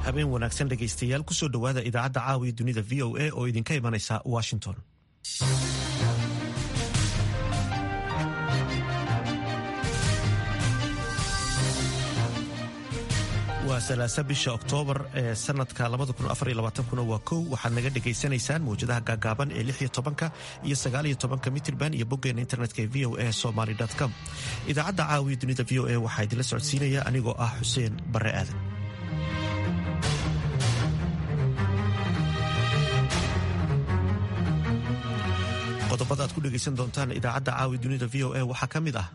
habeen wanaagsan dhegaystayaal kusoo dhowaada idaacadda caawiya dunida v o a oo idinka imanaysa washington waa salaasa bisha oktoobar ee sanadka kuna waa kow waxaad naga dhegaysanaysaan mawjadaha gaagaaban ee lix iyo tobanka iyo sagaal iyo tobanka mitirban iyo boggeena internetka ee v o a somaly com idaacadda caawiya dunida v o a waxaa idinla socodsiinaya anigoo ah xuseen bare aadan qodobada aad ku dhegaysan doontaan idaacadda caawiya dunida v o a waxaa ka mid ah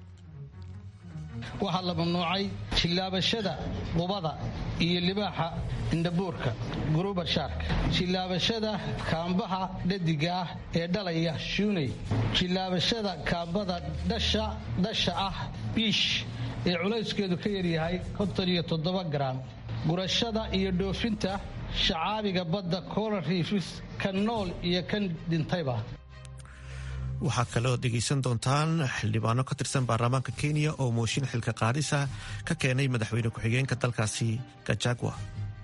waxaa la mamnuucay jillaabashada qubada iyo libaaxa indhabuurka gurubar shaarka jillaabashada kaambaha dhadiga ah ee dhalaya shuuney jillaabashada kaambada dhasha ah biish ee culayskeedu ka yaryahay garaam gurashada iyo dhoofinta shacaabiga badda coral riifis kan nool iyo kan dhintayba waxaa kaloo dhegaysan doontaan xildhibaano ka tirsan baarlamaanka kenya oo mooshin xilka qaadisa ka keenay madaxweyne ku-xigeenka dalkaasi gajagwa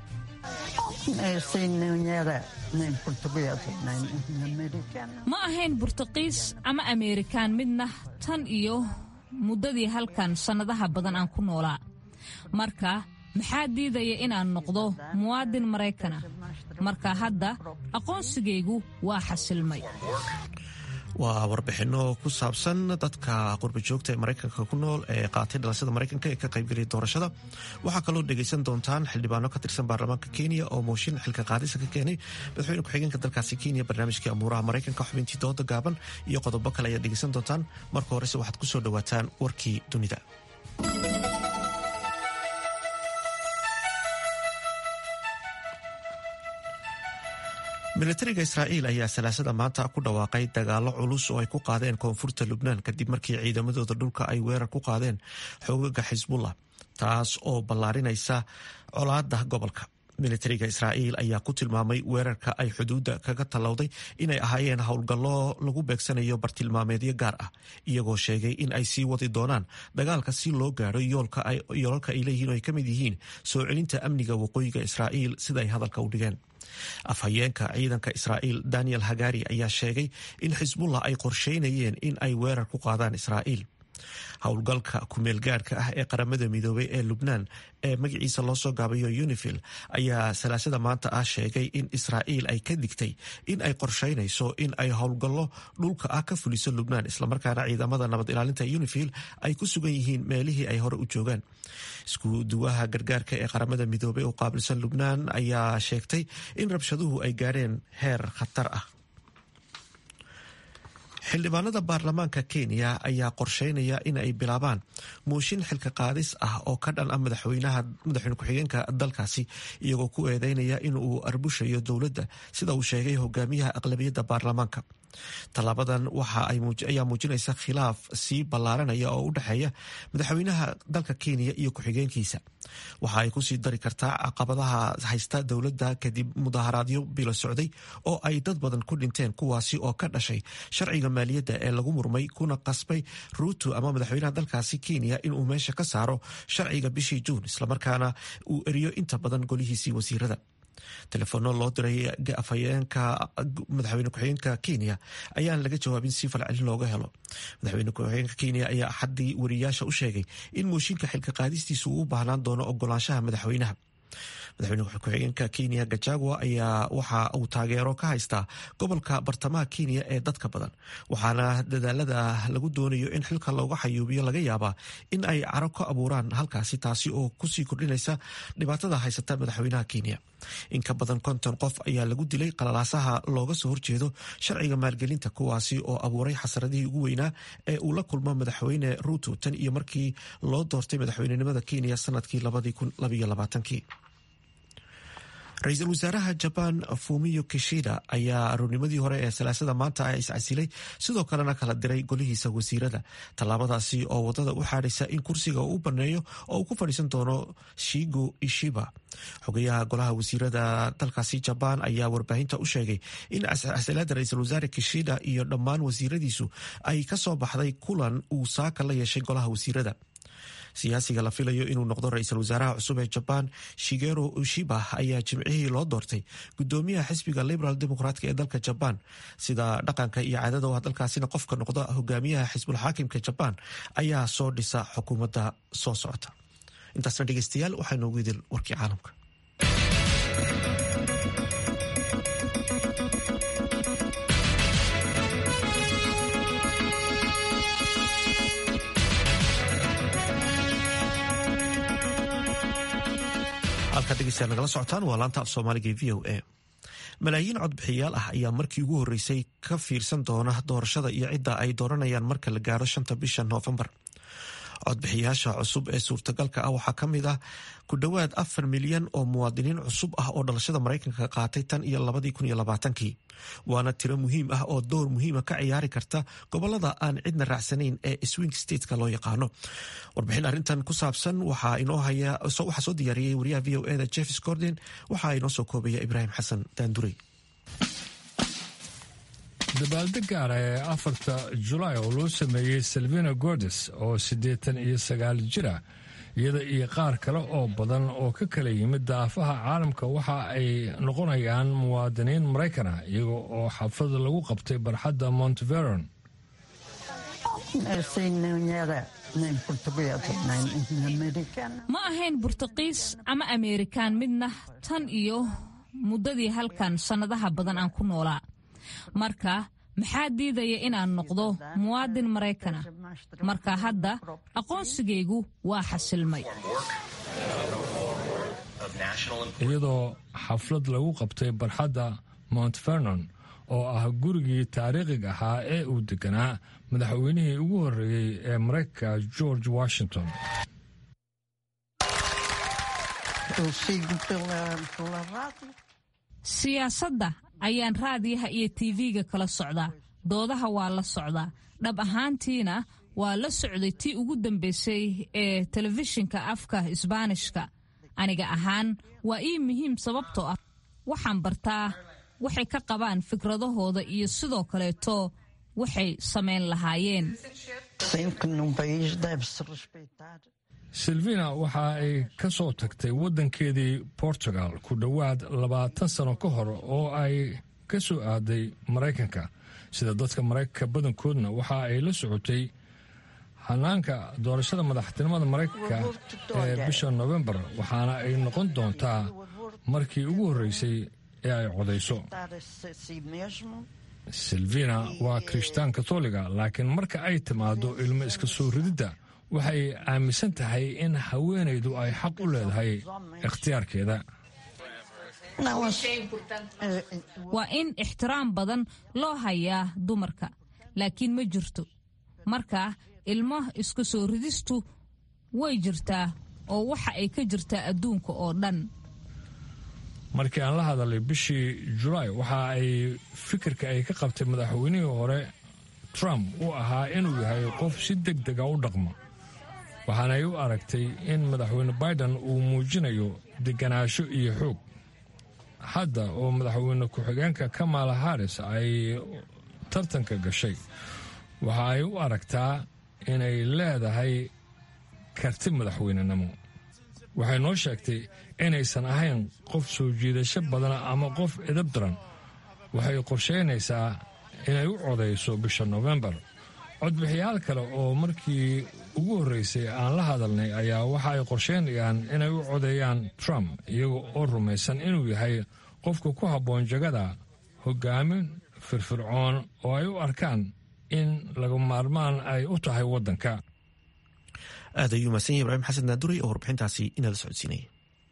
ma ahayn burtuqiis ama ameerikaan midna tan iyo muddadii halkan sannadaha badan aan ku noolaa marka maxaa diidaya inaan noqdo muwaadin maraykana marka hadda aqoonsigaygu waa xasilmay waa warbixinno ku saabsan dadka qurbajoogta ee maraykanka ku nool ee qaatay dhalashada maraykanka ee ka qaybgelaya doorashada waxaa kaloo dhegaysan doontaan xildhibaano ka tirsan baarlamaanka kenya oo mooshin xilka qaadisa ka keenay madaxweyne ku-xigeenka dalkaasi kenya barnaamijkii amuuraha maraykanka xubintii dooda gaaban iyo qodobo kale ayaad dhegaysan doontaan marka horese waxaad ku soo dhowaataan warkii dunida milatariga israa'iil ayaa salaasada maanta ku dhawaaqay dagaalo culus oo ay ku qaadeen koonfurta lubnaan kadib markii ciidamadooda dhulka ay weerar ku qaadeen xoogaga xisbullah taas oo ballaarinaysa colaada gobolka militariga israa'iil ayaa ku tilmaamay weerarka ay xuduudda kaga tallowday inay ahaayeen howlgallo lagu beegsanayo bartilmaameedyo gaar ah iyagoo sheegay in ay sii wadi doonaan dagaalka si loo gaadho yoolalka ay leeyihiin oo ay ka mid yihiin soo celinta amniga waqooyiga israa'iil sida ay hadalka u dhigeen afhayeenka ciidanka israa'iil daniel hagari ayaa sheegay in xisbullah ay qorsheynayeen in ay weerar ku qaadaan israa'iil howlgalka kumeelgaadhka ah ee qaramada midoobay ee lubnaan ee magaciisa loo soo gaabayo unifil ayaa salaasada maanta ah sheegay in israa'iil ay ka digtay in ay qorsheynayso in ay howlgallo dhulka ah ka fuliso lubnaan islamarkaana ciidamada nabad ilaalinta unifil ay ku sugan yihiin meelihii ay hore u joogaan isku duwaha gargaarka ee qaramada midoobay oo qaabilsan lubnaan ayaa sheegtay in rabshaduhu ay gaadheen heer khatar ah xildhibaanada baarlamaanka kenya ayaa qorsheynaya in ay bilaabaan mooshin xilka qaadis ah oo ka dhan ah madaxweynaha madaxweyne ku-xigeenka dalkaasi iyagoo ku eedeynaya in uu arbushayo dowladda sida uu sheegay hogaamiyaha aqlabiyadda baarlamaanka tallaabadan waxa ayaa muujinaysa khilaaf sii ballaaranaya oo u dhexeeya madaxweynaha dalka kenya iyo ku-xigeenkiisa waxa ay kusii dari kartaa caqabadaha haysta dowladda kadib mudaharaadyo bilo socday oo ay dad badan ku dhinteen kuwaasi oo ka dhashay sharciga maaliyadda ee lagu murmay kuna qasbay ruuto ama madaxweynaha dalkaasi kenya inuu meesha ka saaro sharciga bishii juun islamarkaana uu eriyo inta badan golihiisii wasiirada telefono loo diray afhayeenka madaxweyne ku-xigeenka kenya ayaan laga jawaabin si falcelin looga helo madaxweyne ku-xigeenka kenya ayaa axaddii wariyaasha u sheegay in mooshinka xilka qaadistiisu uu u baahnaan doono ogolaanshaha madaxweynaha madaxweyne ku-xigeenka kenya gajagwa ayaa waxa uu taageero ka haystaa gobolka bartamaha kenya ee dadka badan waxaana dadaalada lagu doonayo in xilka looga xayuubiyo laga yaabaa in ay caro ka abuuraan halkaasi taasi oo kusii kordhinaysa dhibaatada haysata madaxweynaha kenya in ka badan konton qof ayaa lagu dilay qalalaasaha looga soo horjeedo sharciga maalgelinta kuwaasi oo abuuray xasaradihii ugu weynaa ee uu la kulmo madaxweyne ruuto tan iyo markii loo doortay madaxweynenimada kenya sanadkii ra-iisul wasaaraha jabaan fumiyo kishida ayaa aroornimadii hore ee salaasada maanta ah iscasilay sidoo kalena kala diray golihiisa wasiirada tallaabadaasi oo wadada u xaadhaysa in kursiga uu u baneeyo oo uu ku fadhiisan doono shigo ishiba xogayaha golaha wasiirada dalkaasi jabaan ayaa warbaahinta u sheegay in casilaada ra-iisul wasaare kishida iyo dhammaan wasiiradiisu ay kasoo baxday kulan uu saaka la yeeshay golaha wasiirada siyaasiga la filayo inuu noqdo ra-iisul wasaaraha cusub ee jabaan shigero ushiba ayaa jimcihii loo doortay gudoomiyaha xisbiga liberal democratka ee dalka jabaan sida dhaqanka iyo caadada oo dalkaasina qofka noqda hogaamiyaha xisbulxaakimka jabaan ayaa soo dhisa xukuumadda soo socota intaasna dhegeystayaal waxaa noogu idil warkii caalamka halkaad dhegeystayaal nagala socotaan waa laanta af soomaaliga v o a malaayiin codbixiyaal ah ayaa markii ugu horreysay ka fiirsan doona doorashada iyo cidda ay dooranayaan marka la gaaro shanta bisha noofembar codbixiyaasha cusub ee suurtagalka ah waxaa ka mid ah ku dhowaad afar milyan oo muwaadiniin cusub ah oo dhalashada maraykanka qaatay tan iyo labadii kun iyo labaatankii waana tiro muhiim ah oo door muhiima ka ciyaari karta gobolada aan cidna raacsanayn ee swing stateska loo yaqaano warbixin arrintan ku saabsan waxaa soo diyaariyey wariyaha v o eda jeffs gordon waxaa inoo soo koobaya ibraahim xasan daandurey dabaaldeg gaara ee afarta julaay oo loo sameeyey salvina gordes oo siddeetan iyo sagaal jira iyada iyo qaar kale oo badan oo ka kala yimid daafaha caalamka waxa ay noqonayaan muwaadiniin maraykana iyaga oo xaflad lagu qabtay barxadda monteveron ma ahayn burtuqiis ama ameerikaan midna tan iyo muddadii halkan sannadaha badan aan ku noolaa marka maxaa diidaya inaan noqdo muwaadin maraykana marka hadda aqoonsigaygu waa xasilmay iyadoo xaflad lagu qabtay barxadda mount vernon oo ah gurigii taariikhiga ahaa ee uu deganaa madaxweynihii ugu horreeyey ee maraykanka george washington siyaasadda ayaan raadiyaha iyo tv-ga kala socdaa doodaha waa la socdaa dhab ahaantiina waa la socday tii ugu dambeysay ee telefishinka afka isbaanishka aniga ahaan waa ii muhiim sababtoo ah waxaan bartaa waxay ka qabaan fikradahooda iyo sidoo kaleeto waxay samayn lahaayeen silvina waxa ay ka soo tagtay waddankeedii portugal ku dhowaad labaatan sano ka hor oo ay ka soo aaday maraykanka sida dadka maraykanka badankoodna waxa ay la socotay hanaanka doorashada madaxtinimada maraykanka ee bisha nofembar waxaana ay noqon doontaa markii ugu horreysay ee ay codayso silvina waa kirishtaan katoliga laakiin marka ay timaado ilmo iska soo rididda waxay aaminsan tahay in haweenaydu ay xaq u leedahay ikhtiyaarkeeda waa in ixtiraam badan loo hayaa dumarka laakiin ma jirto marka ilmo iska soo ridistu way jirtaa oo waxa ay ka jirtaa adduunka oo dhan markii aan la hadalay bishii julaay waxa ay fikirka ay ka qabtay madaxweynihii hore trump uu ahaa inuu yahay qof si deg dega u dhaqmo waxaana ay u aragtay in madaxweyne biden uu muujinayo deganaansho iyo xoog hadda oo madaxweyne ku-xigeenka kamala harris ay tartanka gashay waxa ay u aragtaa inay leedahay karti madaxweynenimo waxay noo sheegtay inaysan ahayn qof soo jiidasho badana ama qof edab daran waxay qorshaynaysaa inay u codayso bisha nofembar codbixiyaal kale oo markii ugu horreysay aan la hadalnay ayaa waxa ay qorshaynayaan inay u codeeyaan trump iyaga oo rumaysan inuu yahay qofka ku habboon jagada hogaamin firfircoon oo ay u arkaan in laga maarmaan ay u tahay waddanka aad ayuu mahadsan yahy ibraahim xasan naadurey oo warbixintaasi inala socodsiinaya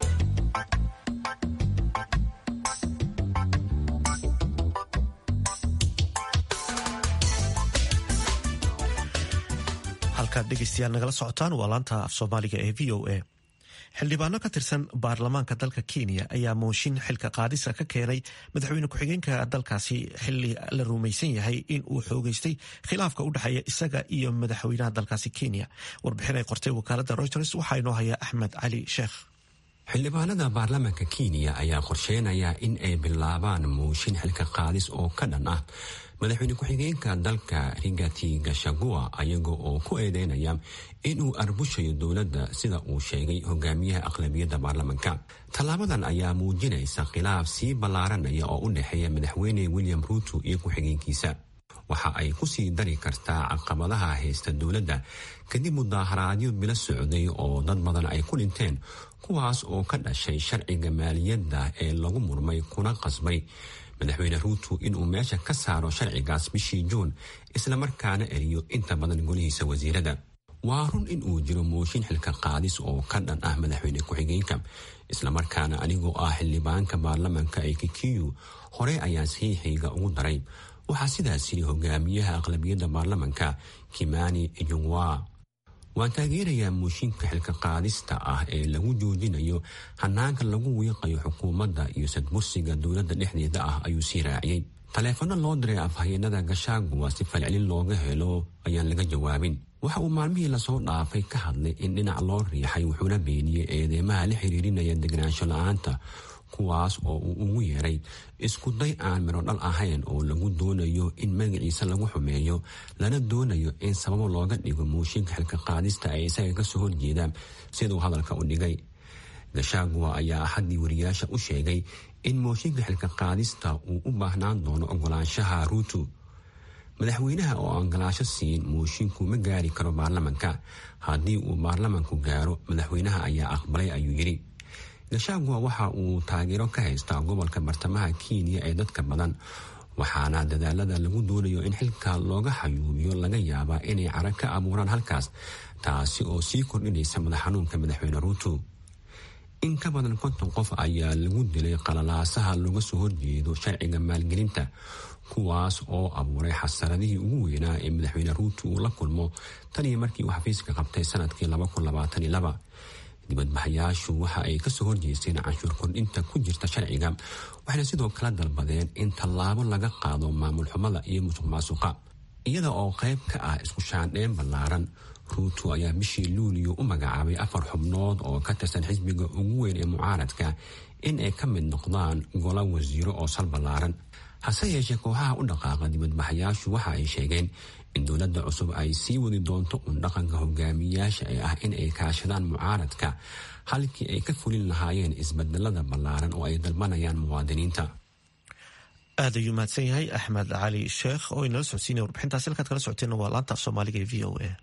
halkaad dhegeystayaal nagala socotaan waa laanta af soomaaliga ee v o a xildhibaano ka tirsan baarlamaanka dalka kenya ayaa mooshin xilka qaadisa ka keenay madaxweyne ku-xigeenka dalkaasi xili la rumaysan yahay in uu xoogeystay khilaafka u dhexeeya isaga iyo madaxweynaha dalkaasi kenya warbixin ay qortay wakaalada reuters waxaa inoo haya axmed cali sheekh xildhibaanada baarlamaanka kenya ayaa qorsheynaya in ay bilaabaan mooshin xilka qaadis oo ka dhan ah madaxweyne ku-xigeenka dalka rigati gashagua ayaga oo ku eedeynaya inuu arbushayo dowladda sida uu sheegay hogaamiyaha aqlabiyadda baarlamanka tallaabadan ayaa muujinaysa khilaaf sii ballaaranaya oo u dhexeeya madaxweyne william ruuto iyo ku-xigeenkiisa waxa ay kusii dari kartaa caqabadaha haysta dowladda kadib mudaaharaadyo bilo socday oo dad badan ay ku dhinteen kuwaas oo ka dhashay sharciga maaliyadda ee lagu murmay kuna qasbay madaxweyne ruuto inuu meesha ka saaro sharcigaas bishii juun islamarkaana eriyo inta badan golihiisa wasiirada waa run in uu jiro mooshin xilka qaadis oo ka dhan ah madaxweyne ku-xigeenka islamarkaana anigoo ah xildhibaanka baarlamanka ee kikiyu hore ayaan saxiixayga ugu daray waxaa sidaas yiri hogaamiyaha aqlabiyadda baarlamanka kimani ijungwa waan taageerayaa mooshinka xilka qaadista ah ee lagu joojinayo hanaanka lagu wiiqayo xukuumadda iyo sadbursiga dowladda dhexdeeda ah ayuu sii raaciyey taleefano loo diray afhayeenada gashaaguwa si falcelin looga helo ayaan laga jawaabin waxa uu maalmihii lasoo dhaafay ka hadlay in dhinac loo riixay wuxuuna beeniyey eedeymaha la xiriirinaya degnaansho la-aanta kuwaas oo uu ugu yeeray isku day aan midho dhal ahayn oo lagu doonayo in magaciisa lagu xumeeyo lana doonayo in sababo looga dhigo mooshinka xilka qaadista ay isaga kasoo horjeedaan siduu hadalka u dhigay gashaaguwa ayaa axaddii wariyaasha u sheegay in mooshinka xilka qaadista uu u baahnaan doono ogolaanshaha ruuto madaxweynaha oo ogolaasho siin moosinku ma gaari karo baarlamanka haddii uu baarlamanku gaaro madaxweynaha ayaa aqbalay ayuu yidhi gashaaguwa waxa uu taageero ka haystaa gobolka bartamaha kenya ee dadka badan waxaana dadaalada lagu doonayo in xilka looga xayuubiyo laga yaabaa inay cara ka abuuraan halkaas taasi oo sii kordhinaysa madax xanuunka madaxweyne ruuto in ka badan konton qof ayaa lagu dilay qalalaasaha looga soo horjeedo sharciga maalgelinta kuwaas oo abuuray xasaradihii ugu weynaa ee madaxweyne ruuto uu la kulmo tan iyo markii uu xafiiska qabtay sanadkii dibadbaxayaashu waxa ay kasoo horjeesteen canshuur kordhinta ku jirta sharciga waxayna sidoo kale dalbadeen in tallaabo laga qaado maamul xumada iyo musuq maasuqa iyada oo qayb ka ah isku shaandheen ballaaran ruuto ayaa bishii luuliyo u magacaabay afar xubnood oo ka tirsan xisbiga ugu weyn ee mucaaradka in ay ka mid noqdaan golo wasiiro oo sal ballaaran hase yeeshee kooxaha u dhaqaaqa dibadbaxayaashu waxa ay sheegeen in dowladda cusub ay sii wadi doonto un dhaqanka hogaamiyayaasha ee ah in ay kaashadaan mucaaradka halkii ay ka fulin lahaayeen isbedelada ballaaran oo ay dalbanayaan muwaadiniinta aad ayuu mahadsan yahay axmed cali sheekh oo inala socodsiinaya warbixintaasi halkaad kala socoteen waa laanta af soomaaliga ee v o a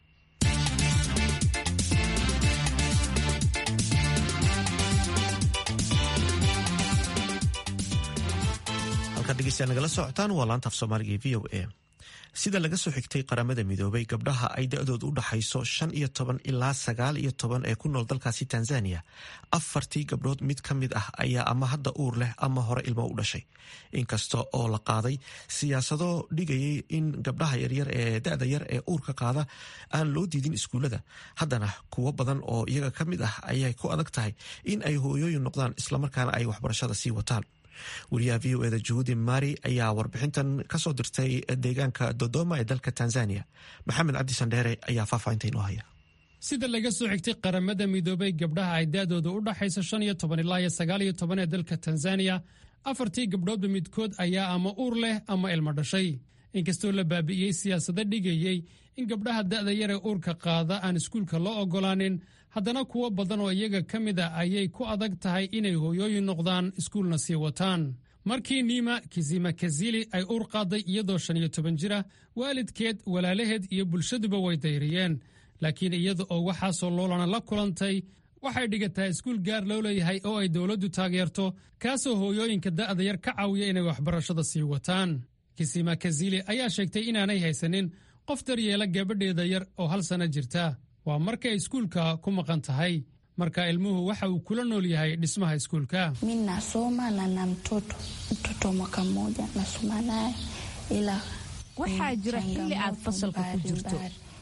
halkaad dhegeystayaa nagala socotaan waa laanta af soomaaliga ee v o a sida laga soo xigtay qaramada midoobay gabdhaha ay da-doodu u dhaxayso shan iyo toban ilaa sagaal iyo toban ee ku nool dalkaasi tanzania afartii gabdhood mid ka mid ah ayaa ama hadda uur leh ama hore ilmo u dhashay inkasta oo la qaaday siyaasado dhigayay in gabdhaha yaryar ee da-da yar ee uurka qaada aan loo diidin iskuullada haddana kuwo badan oo iyaga ka mid ah ayay ku adag tahay in ay hooyooyin noqdaan islamarkaana ay waxbarashada sii wataan wariyaha v o eda juhudi mari ayaa warbixintan kasoo dirtay deegaanka dodoma ee dalka tanzania maxamed cabdi sandheere ayaa faahfaahinta inoo haya sida laga soo xigtay qaramada midoobay gabdhaha ay da-dooda u dhaxayso shan iyo toban ilaa iyo sagaal iyo toban ee dalka tanzaniya afartii gabdhoodba midkood ayaa ama uur leh ama ilmo dhashay inkastoo la baabi'iyey siyaasado dhigayey in gabdhaha da'da yaree uurka qaada aan iskuulka loo oggolaanin haddana kuwo badan oo iyaga ka mid a ayay ku adag tahay inay hooyooyin noqdaan iskuulna sii wataan markii niima kizima kazili ay uur qaaday iyadoo shan iyo toban jira waalidkeed walaalaheed iyo bulshaduba way dayriyeen laakiin iyada oo waxaasoo loolana la kulantay waxay dhigataa iskuul gaar loo leeyahay oo ay dowladdu taageerto kaasoo hooyooyinka da'da yar ka caawiya inay waxbarashada sii wataan kisima kazili ayaa sheegtay inaanay haysanin qof daryeela gabadheeda yar oo hal sanno jirta waa markay iskuulka ku maqan tahay marka ilmuhu waxa uu kula nool yahay dhismaha iskuulka mi nasoma na na mtoto mtoto mwaka mmoja nasoma naye ila waxaa jira xilli aad fasalka ku jirto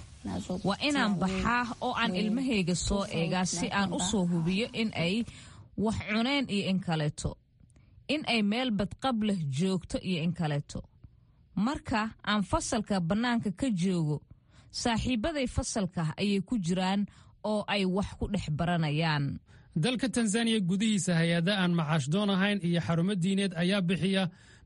waa inaan baxaa oo aan ilmahayga soo eegaa si aan u soo hubiyo in ay wax cuneen iyo in kaleeto in ay meel badqab leh joogto iyo in kaleeto marka aan fasalka bannaanka ka joogo saaxiibbaday fasalka ayay ku jiraan oo ay wax ku dhex baranayaan dalka tanzaniya gudihiisa hay-ada aan macaash doon ahayn iyo xarumo diineed ayaa bixiya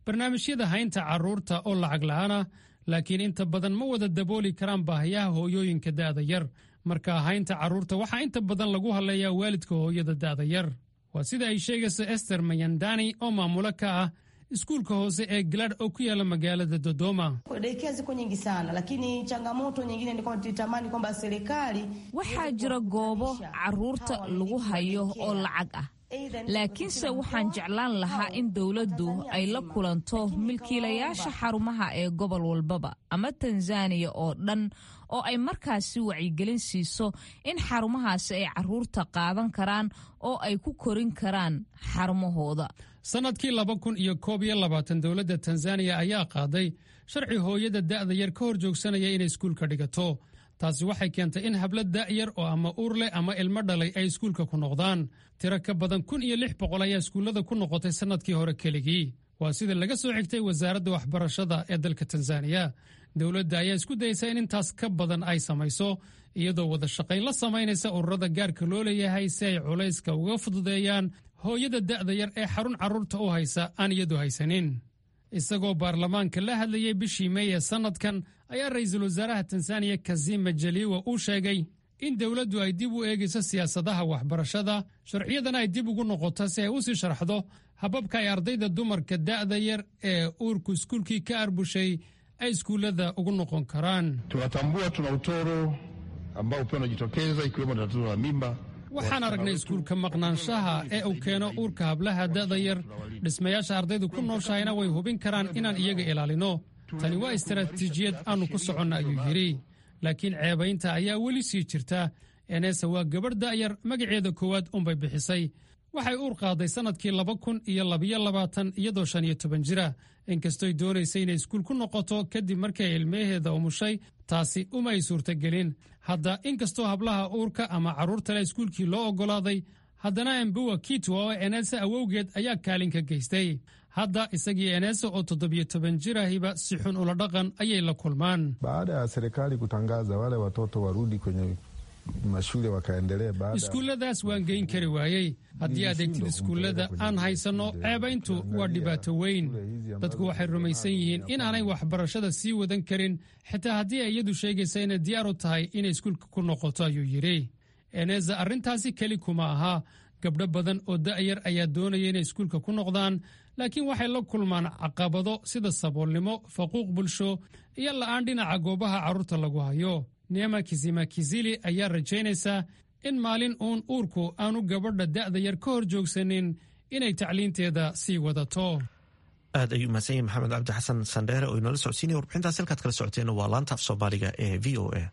barnaamijyada haynta carruurta oo lacag la'aana laakiin inta badan ma wada dabooli karaan baahiyaha hooyooyinka da'da yar marka haynta carruurta waxaa inta badan lagu hadleeyaa waalidka hooyada da'da yar waa sida ay sheegayso ester mayandani oo maamulo ka ah iskuulka hoose ee galadh oo ku yaala magaalada dodoma Daycare ziko nyingi sana lakini changamoto nyingine ni kwamba tulitamani kwamba serikali waxaa jira goobo carruurta lagu hayo oo lacag ah laakiinse waxaan jeclaan lahaa in dowladdu ay la kulanto milkiilayaasha xarumaha ee gobol walbaba ama tanzaniya oo dhan oo ay markaasi wacyigelin siiso in xarumahaasi ay carruurta qaadan karaan oo ay ku korin karaan xarumahooda sannadkii laba kun iyo koob iyo labaatan dowladda tanzaniya ayaa qaaday sharci hooyada da'da yar ka hor joogsanaya inay iskuulka dhigato taasi waxay keentay in hablo da'yar oo ama uur leh ama ilmo dhalay ay iskuulka ku noqdaan tiro ka badan kun iyo lix boqol ayaa iskuullada ku noqotay sannadkii hore keligii waa sida laga soo xigtay wasaaradda waxbarashada ee dalka tanzaniya dowladda ayaa isku dayeysa in intaas ka badan ay samayso iyadoo wada shaqayn la samaynaysa ururada gaarka loo leeyahay si ay culayska uga fududeeyaan hooyada da'da yar ee xarun carruurta u haysa aan iyadu haysanin isagoo baarlamaanka la hadlayay bishii mey ee sannadkan ayaa ra'iisul wasaaraha tanzaniya kazim majaliwa uu sheegay in dowladdu ay dib u eegayso siyaasadaha waxbarashada sharciyadana ay dib ugu noqoto si ay u sii sharxdo hababka ay ardayda dumarka da'da yar ee uurku iskuulkii ka arbushay ay iskuullada ugu noqon karaan tunatambua tuna utoro ambao pia unajitokeza ikiwemo tatizo la mimba waxaan aragnay iskuulka maqnaanshaha ee uu keeno uurka hablaha da'da yar dhismayaasha ardaydu ku nooshahayna way hubin karaan inaan iyaga ilaalino tani waa istaraatiijiyad aannu ku soconna ayuu yidhi laakiin ceebaynta ayaa weli sii jirta enesa waa gabadh da'yar magaceeda koowaad unbay bixisay waxay uur qaaday sannadkii laba kun iyo labiyo labaatan iyadoo shan iyo toban jira inkastoy doonaysay inay iskuul ku noqoto kadib markii ay ilmaheeda umushay taasi uma ay suurtagelin hadda inkastoo hablaha uurka ama carruurtale iskuulkii loo oggolaaday haddana embuwa kitwa oo enesa awowgeed ayaa kaalin ka geystay hadda isagii enesa oo toddobiyo toban jirahiba si xun ula dhaqan ayay la kulmaan baada ya serikali kutangaza wale watoto warudi kwenye mashule wakaendelee baada iskuulladaas waan geyn kari waayey haddii aad eegtid iskuullada aan haysanno ceebayntu waa dhibaato weyn dadku waxay rumaysan yihiin inaanay waxbarashada sii wadan karin xitaa haddii ay iyadu sheegaysa inay diyaar u tahay inay iskuulka ku noqoto ayuu yidhi eneza arrintaasi keli kuma aha gabdho badan oo da'yar ayaa doonaya inay iskuulka ku noqdaan laakiin waxay la kulmaan caqabado sida saboolnimo faquuq bulsho iyo la'aan dhinaca goobaha carruurta lagu hayo neema kizima kizili ayaa rajaynaysaa in maalin uun uurku aanu gabadha da'da yar ka hor joogsanin inay tacliinteeda sii wadato aad ayuu mahadsan yahay maxamed cabdi xasan sandheere oo inoola socodsiinaya warbixintaas halkaad kala socoteen waa laanta af soomaaliga ee v o a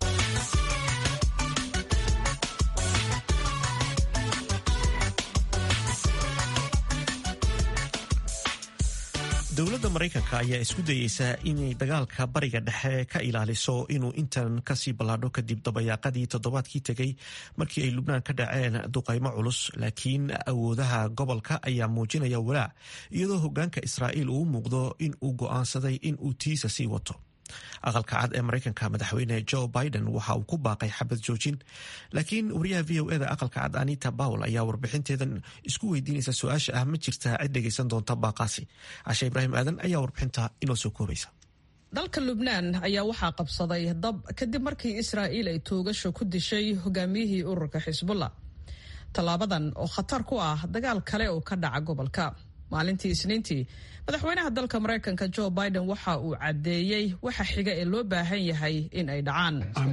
dowladda maraykanka ayaa isku dayeysa inay dagaalka bariga dhexe ka ilaaliso inuu intan kasii ballaadho kadib dabayaaqadii toddobaadkii tegey markii ay lubnaan ka dhaceen duqaymo culus laakiin awoodaha gobolka ayaa muujinaya walaac iyadoo hogaanka israa'iil uu muuqdo in uu go'aansaday in uu tiisa sii wato aqalka cad ee maraykanka madaxweyne joe biden waxa uu ku baaqay xabad joojin laakiin wariyaha v o eda aqalka cad anita bawel ayaa warbixinteedan isku weydiinaysa su-aasha ah ma jirtaa cid dhegaysan doonta baaqaasi cashe ibraahim aadan ayaa warbixinta inoo soo koobaysa dalka lubnaan ayaa waxaa qabsaday dab kadib markii israa'iil ay toogasho ku dishay hogaamiyihii ururka xisbullah tallaabadan oo khatar ku ah dagaal kale oo ka dhaca gobolka maalintii isniintii madaxweynaha dalka maraykanka joe biden waxa uu caddeeyey waxa xiga ee loo baahan yahay in ay dhacaan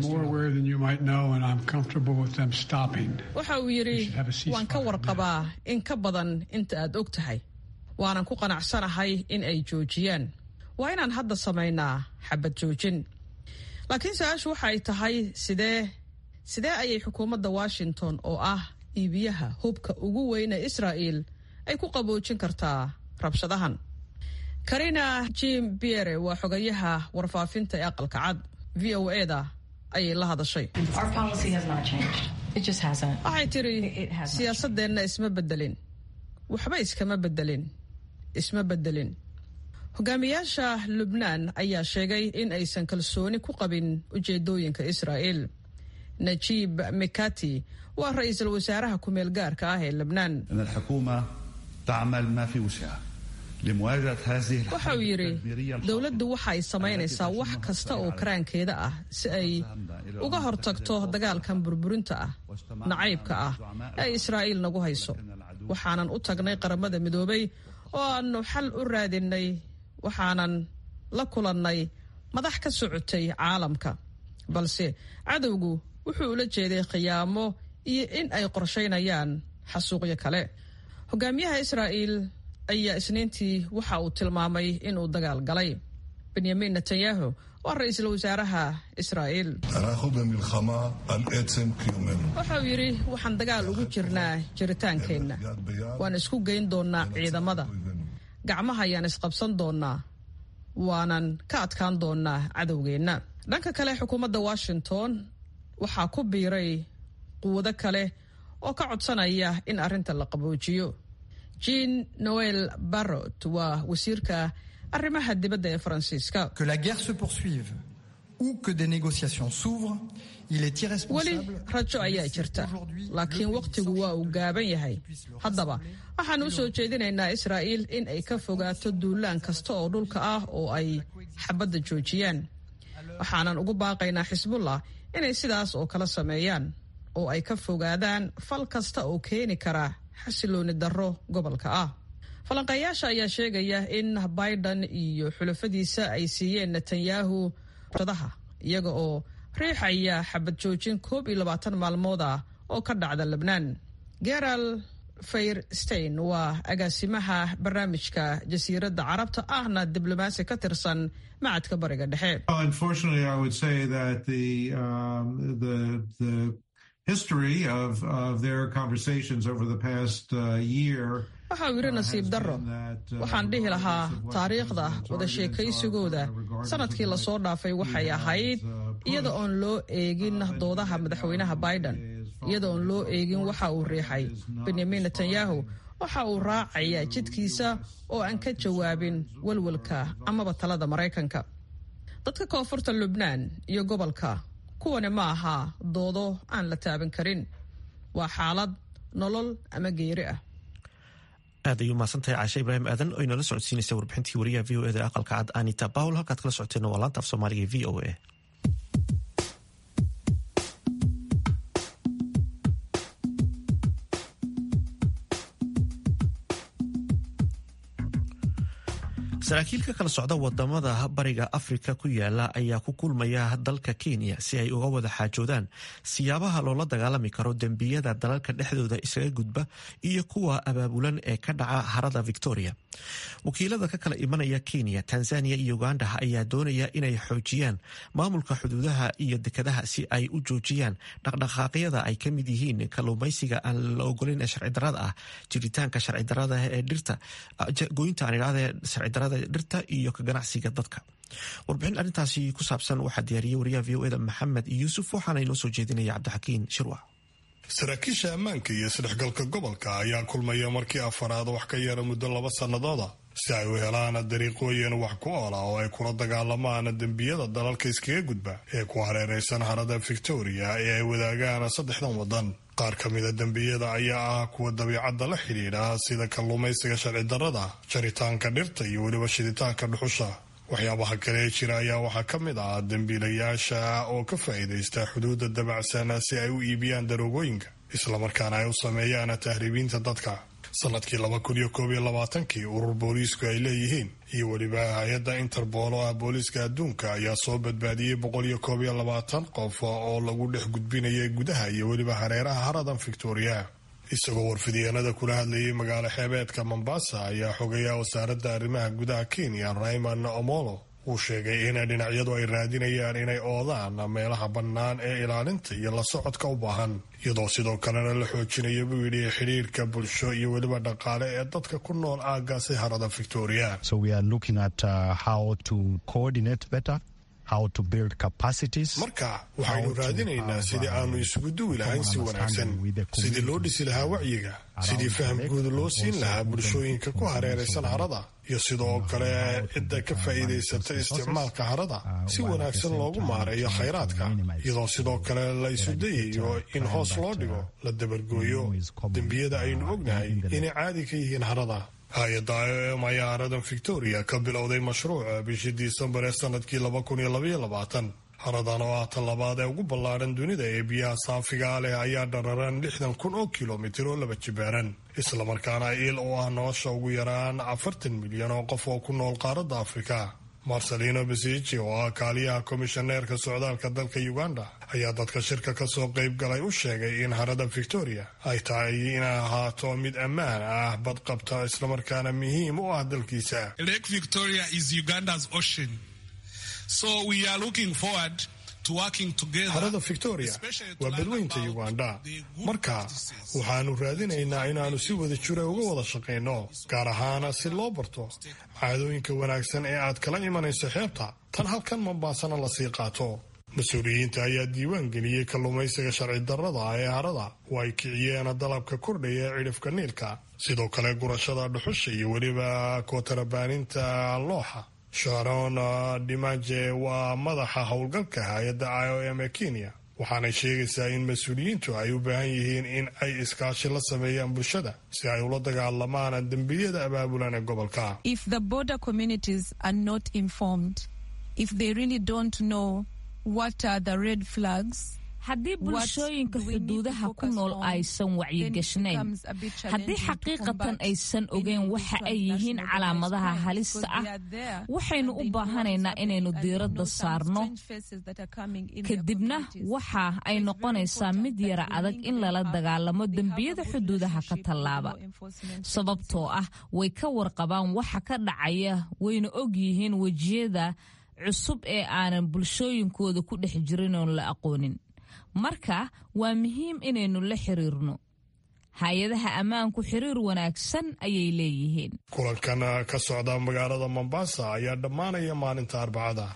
waxa uu yidhi waan ka warqabaa in ka badan inta aad og tahay waanan ku qanacsanahay in ay joojiyaan waa inaan hadda samaynaa xabad joojin laakiin su-aashu waxa ay tahay sidee sidee ayay xukuumadda washington oo ah iibiyaha hubka ugu weyne israa'iil ay ku qaboojin kartaa rabshadahan karina jim biere waa xogayaha warfaafinta ee aqalka cad v o eda ayay la hadashay waxay tiri siyaasadeenna isma bedelin waxba iskama bedelin isma bedelin hogaamiyaasha lubnaan ayaa sheegay in aysan kalsooni ku qabin ujeedooyinka israa'iil najiib mikati waa ra-iisul wasaaraha ku-meel gaarka ah ee lubnaan tacmal ma fi wusciha waxa uu yidhi dowladdu waxa ay samaynaysaa wax kasta oo karaankeeda ah si ay uga hortagto dagaalkan burburinta ah nacaybka ah ee israa'iil nagu hayso waxaanan u tagnay qaramada midoobay oo aannu xal u raadinay waxaanan la kulannay madax ka socotay caalamka balse cadowgu wuxuu ula jeeday khiyaamo iyo in ay qorshaynayaan xasuuqyo kale hogaamiyaha israa'iil ayaa isniintii waxa uu tilmaamay inuu dagaal galay benyamin netanyahu waa ra-iisul wasaaraha israa'iil waxa uu yidhi waxaan dagaal ugu jirnaa jiritaankeenna waan isku geyn doonnaa ciidamada gacmaha ayaan isqabsan doonnaa waanan ka adkaan doonnaa cadowgeenna dhanka kale xukuumadda washington waxaa ku biiray quwado kale oo ka codsanaya in arrinta la qaboojiyo jean noel barrot waa wasiirka arrimaha dibadda ee faransiiska weli rajo ayaa jirta laakiin wakhtigu waa uu gaaban yahay haddaba waxaan u soo jeedinaynaa israa'iil in ay ka fogaato duulaan kasta oo dhulka ah oo ay xabadda joojiyaan waxaanan ugu baaqaynaa xisbullah inay sidaas oo kala sameeyaan oo ay ka fogaadaan fal kasta oo keeni kara xasilooni darro gobolka ah falanqeeyaasha ayaa sheegaya in biden iyo xulafadiisa ay siiyeen netanyahu daha iyaga oo riixaya xabad joojin koob iyo labaatan maalmood ah oo ka dhacda lebnaan geral fayrstein waa agaasimaha barnaamijka jasiiradda carabta ahna diblomaasi ka tirsan macadka bariga dhexe history of, of their conversations over the past uh, year. waxa uu yidhi nasiib darro waxaan dhihi lahaa taariikhda wada sheekaysigooda sanadkii lasoo dhaafay waxay ahayd iyada oon loo eegin doodaha madaxweynaha biden iyada oon loo eegin waxa uu riixay benyamin netanyahu waxa uu raacayaa jidkiisa oo aan ka jawaabin welwelka amaba talada maraykanka dadka koonfurta lubnaan iyo gobolka kuwani ma aha doodo aan la taaban karin waa xaalad nolol ama geeri ah aad ayuu mahadsantahay caashe ibraahim aadan oo inala socodsiinaysa warbixintii wariyaha v o eda aqalka cad anita bawl halkaad kala socoteen waa laanta af soomaaliga v o a saraakiil ka kala socda wadamada bariga afrika ku yaala ayaa ku kulmaya dalka kenya si ay uga wada xaajoodaan siyaabaha loola dagaalami karo dembiyada dalalka dhexdooda isaga gudba iyo kuwa abaabulan ee ka dhaca harada victoria wakiilada ka kala imanaya kenya tanzania iyo uganda ayaa doonaya inay xoojiyaan maamulka xuduudaha iyo dekadaha si ay u joojiyaan dhaqdhaqaaqyada ay ka mid yihiin kalluumaysiga aan la ogolayn ee sharcidarada ah jiritaanka sharcidarada ee dhirta goynta aan idhahda sharcidarada dhirta iyo ka ganacsiga dadka warbixin arrintaasi ku saabsan waxaa diyaariyey wariyaha v o eda maxamed yuusuf waxaana inoo soo jeedinaya cabdixakiin shirwac saraakiisha ammaanka iyo isdhexgalka gobolka ayaa kulmaya markii afaraad wax ka yara muddo laba sannadooda si ay u helaan dariiqooyin wax ku oola oo ay kula dagaalamaan dembiyada dalalka iskaga gudba ee ku hareeraysan harada victoria ee ay wadaagaan saddexdan waddan qaar ka mida dembiyada ayaa ah kuwa dabiicadda la xidhiidha sida kalluumaysiga sharci darrada jaritaanka dhirta iyo weliba shiditaanka dhuxusha waxyaabaha kale ee jira ayaa waxaa ka mid ah dembiilayaasha oo ka faa'iidaysta xuduudda dabacsan si ay u iibiyaan daroogooyinka islamarkaana ay u sameeyaan tahriibiinta dadka sanadkii laba kun iyo koob iyo labaatankii urur booliisku ay leeyihiin iyo weliba hay-adda interbool oo ah booliiska adduunka ayaa soo badbaadiyey boqol iyo koob iyo labaatan qof oo lagu dhex gudbinayay gudaha iyo weliba hareeraha haradan victoria isagoo warfidyaenada kula hadlayay magaalo xeebeedka mombasa ayaa xogayaa wasaaradda arrimaha gudaha kenya rayman omolo uu sheegay in dhinacyadu ay raadinayaan inay oodaan meelaha bannaan ee ilaalinta iyo la socodka u baahan iyadoo sidoo kalena la xoojinayo buu yidhi xidhiirka bulsho iyo weliba dhaqaale ee dadka ku nool aagaasi harada victoria marka waxaynu raadinaynaa sidii aanu isugu duwi lahayn si wanaagsan sidii loo dhisi lahaa wacyiga sidii faham guud loo siin lahaa bulshooyinka ku hareeraysan harada iyo sidoo kale cidda ka faa'iidaysata isticmaalka harada si wanaagsan loogu maareeyo khayraadka iyadoo sidoo kale la isu dayayo in hoos loo dhigo la dabargooyo dembiyada aynu ognahay inay caadi ka yihiin harada hay-adda i o m ayaa haradan victoria ka bilowday mashruuca bishii disembar ee sanadkii laba kun iyo labaiyo labaatan haradan oo ah tan labaad ee ugu ballaadhan dunida ee biyaha saafigaa leh ayaa dhararan lixdan kun oo kilomitir oo laba jibaaran islamarkaana il oo ah nolosha ugu yaraan afartan milyan oo qof oo ku nool qaaradda afrika marcelino besici oo ah kaaliyaha komishaneerka socdaalka dalka uganda ayaa dadka shirka kasoo qayb galay u sheegay in harada victoria ay tahay inay ahaato mid ammaan ah badqabta islamarkaana muhiim u ah dalkiisa harada victoria waa badweynta uganda marka waxaanu raadinaynaa inaannu si wada jira uga wada shaqayno gaar ahaana si loo barto caadooyinka wanaagsan ee aad kala imanayso xeebta tan halkan mambaasana lasii qaato mas-uuliyiinta ayaa diiwaan geliyey kalluumaysiga sharci darrada ah ee harada oo ay kiciyeen dalabka kordhaya ee cidhifka niilka sidoo kale gurashada dhuxusha iyo weliba kootarabaaninta looxa sharon dimaje waa madaxa howlgalka hay-adda i o m ee kenya waxaanay sheegaysaa in mas-uuliyiintu ay u baahan yihiin in ay iskaashi la sameeyaan bulshada si ay ula dagaalamaan dembiyada abaabulan ee gobolka haddii bulshooyinka xuduudaha ku nool aysan wacyigashnayn haddii xaqiiqatan aysan ogeyn waxa ay yihiin calaamadaha halista ah waxaynu u baahanaynaa inaynu diiradda saarno kadibna waxa ay noqonaysaa mid yara adag in lala dagaalamo dembiyada xuduudaha ka tallaaba sababtoo ah way ka warqabaan waxa ka dhacaya wayna og yihiin wejiyada cusub ee aanan bulshooyinkooda ku dhex jirin oon la aqoonin marka waa muhiim inaynu la xiriirno hay-adaha ammaanku xiriir wanaagsan ayay leeyihiin kulankan ka socda magaalada mombasa ayaa dhammaanaya maalinta arbacada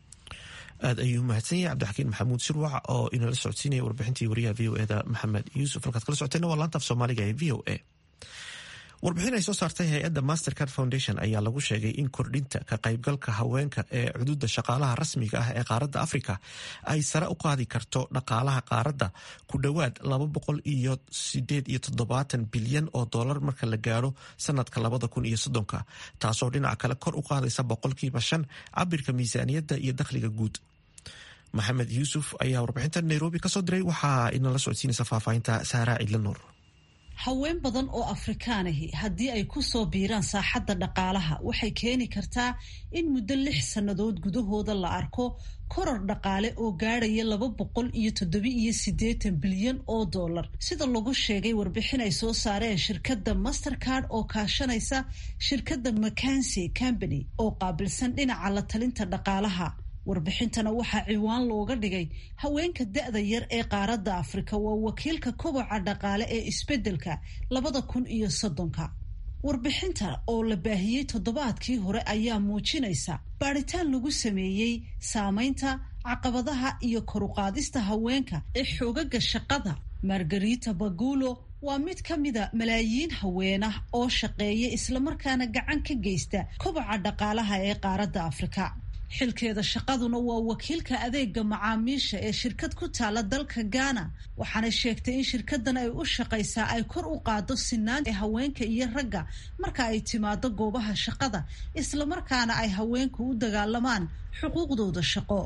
aad ayuu mahadsan yahay cabdixakiin maxamuud shirwac oo inala socodsiinaya warbixintii wariyaha v o eda maxamed yuusuf halkaad kala socoteena waa laanta af soomaaliga ee v o a warbixin ay soo saartay hay-adda mastercard foundation ayaa lagu sheegay in kordhinta ka qaybgalka haweenka ee cududa shaqaalaha rasmiga ah ee qaaradda afrika ay sare u qaadi karto dhaqaalaha qaaradda ku dhowaad laba boqol iyo sideed iyo toddobaatan bilyan oo dollar marka la gaaro sanadka labada kun iyo soddonka taasoo dhinaca kale kor u qaadaysa boqolkiiba shan cabirka miisaaniyadda iyo dakhliga guud maxamed yuusuf ayaa warbixinta nairobi kasoo diray waxaa inala socodsiinaysa faahfaahinta saaraa cidla nuur haween badan oo afrikaanahi haddii ay ku soo biiraan saaxadda dhaqaalaha waxay keeni kartaa in muddo lix sannadood gudahooda la arko koror dhaqaale oo gaadhaya laba boqol iyo toddoba-iyo siddeetan bilyan oo dollar sida lagu sheegay warbixin ay soo saareen shirkadda mastercard oo kaashanaysa shirkadda macansi company oo qaabilsan dhinaca la talinta dhaqaalaha warbixintana waxaa ciwaan looga dhigay haweenka da-da yar ee qaaradda afrika waa wakiilka koboca dhaqaale ee isbeddelka labada kun iyo soddonka warbixinta oo la baahiyey toddobaadkii hore ayaa muujinaysa baadhitaan lagu sameeyey saameynta caqabadaha iyo koruqaadista haweenka ee xoogaga shaqada margarita bagulo waa mid ka mida malaayiin haweenah oo shaqeeya islamarkaana gacan ka geysta koboca dhaqaalaha ee qaaradda afrika xilkeeda shaqaduna waa wakiilka adeega macaamiisha ee shirkad ku taala dalka ghana waxaana sheegtay in shirkadan ay u shaqaysaa ay kor u qaado sinaan ee haweenka iyo ragga marka ay timaado goobaha shaqada islamarkaana ay haweenku u dagaalamaan xuquuqdooda shaqo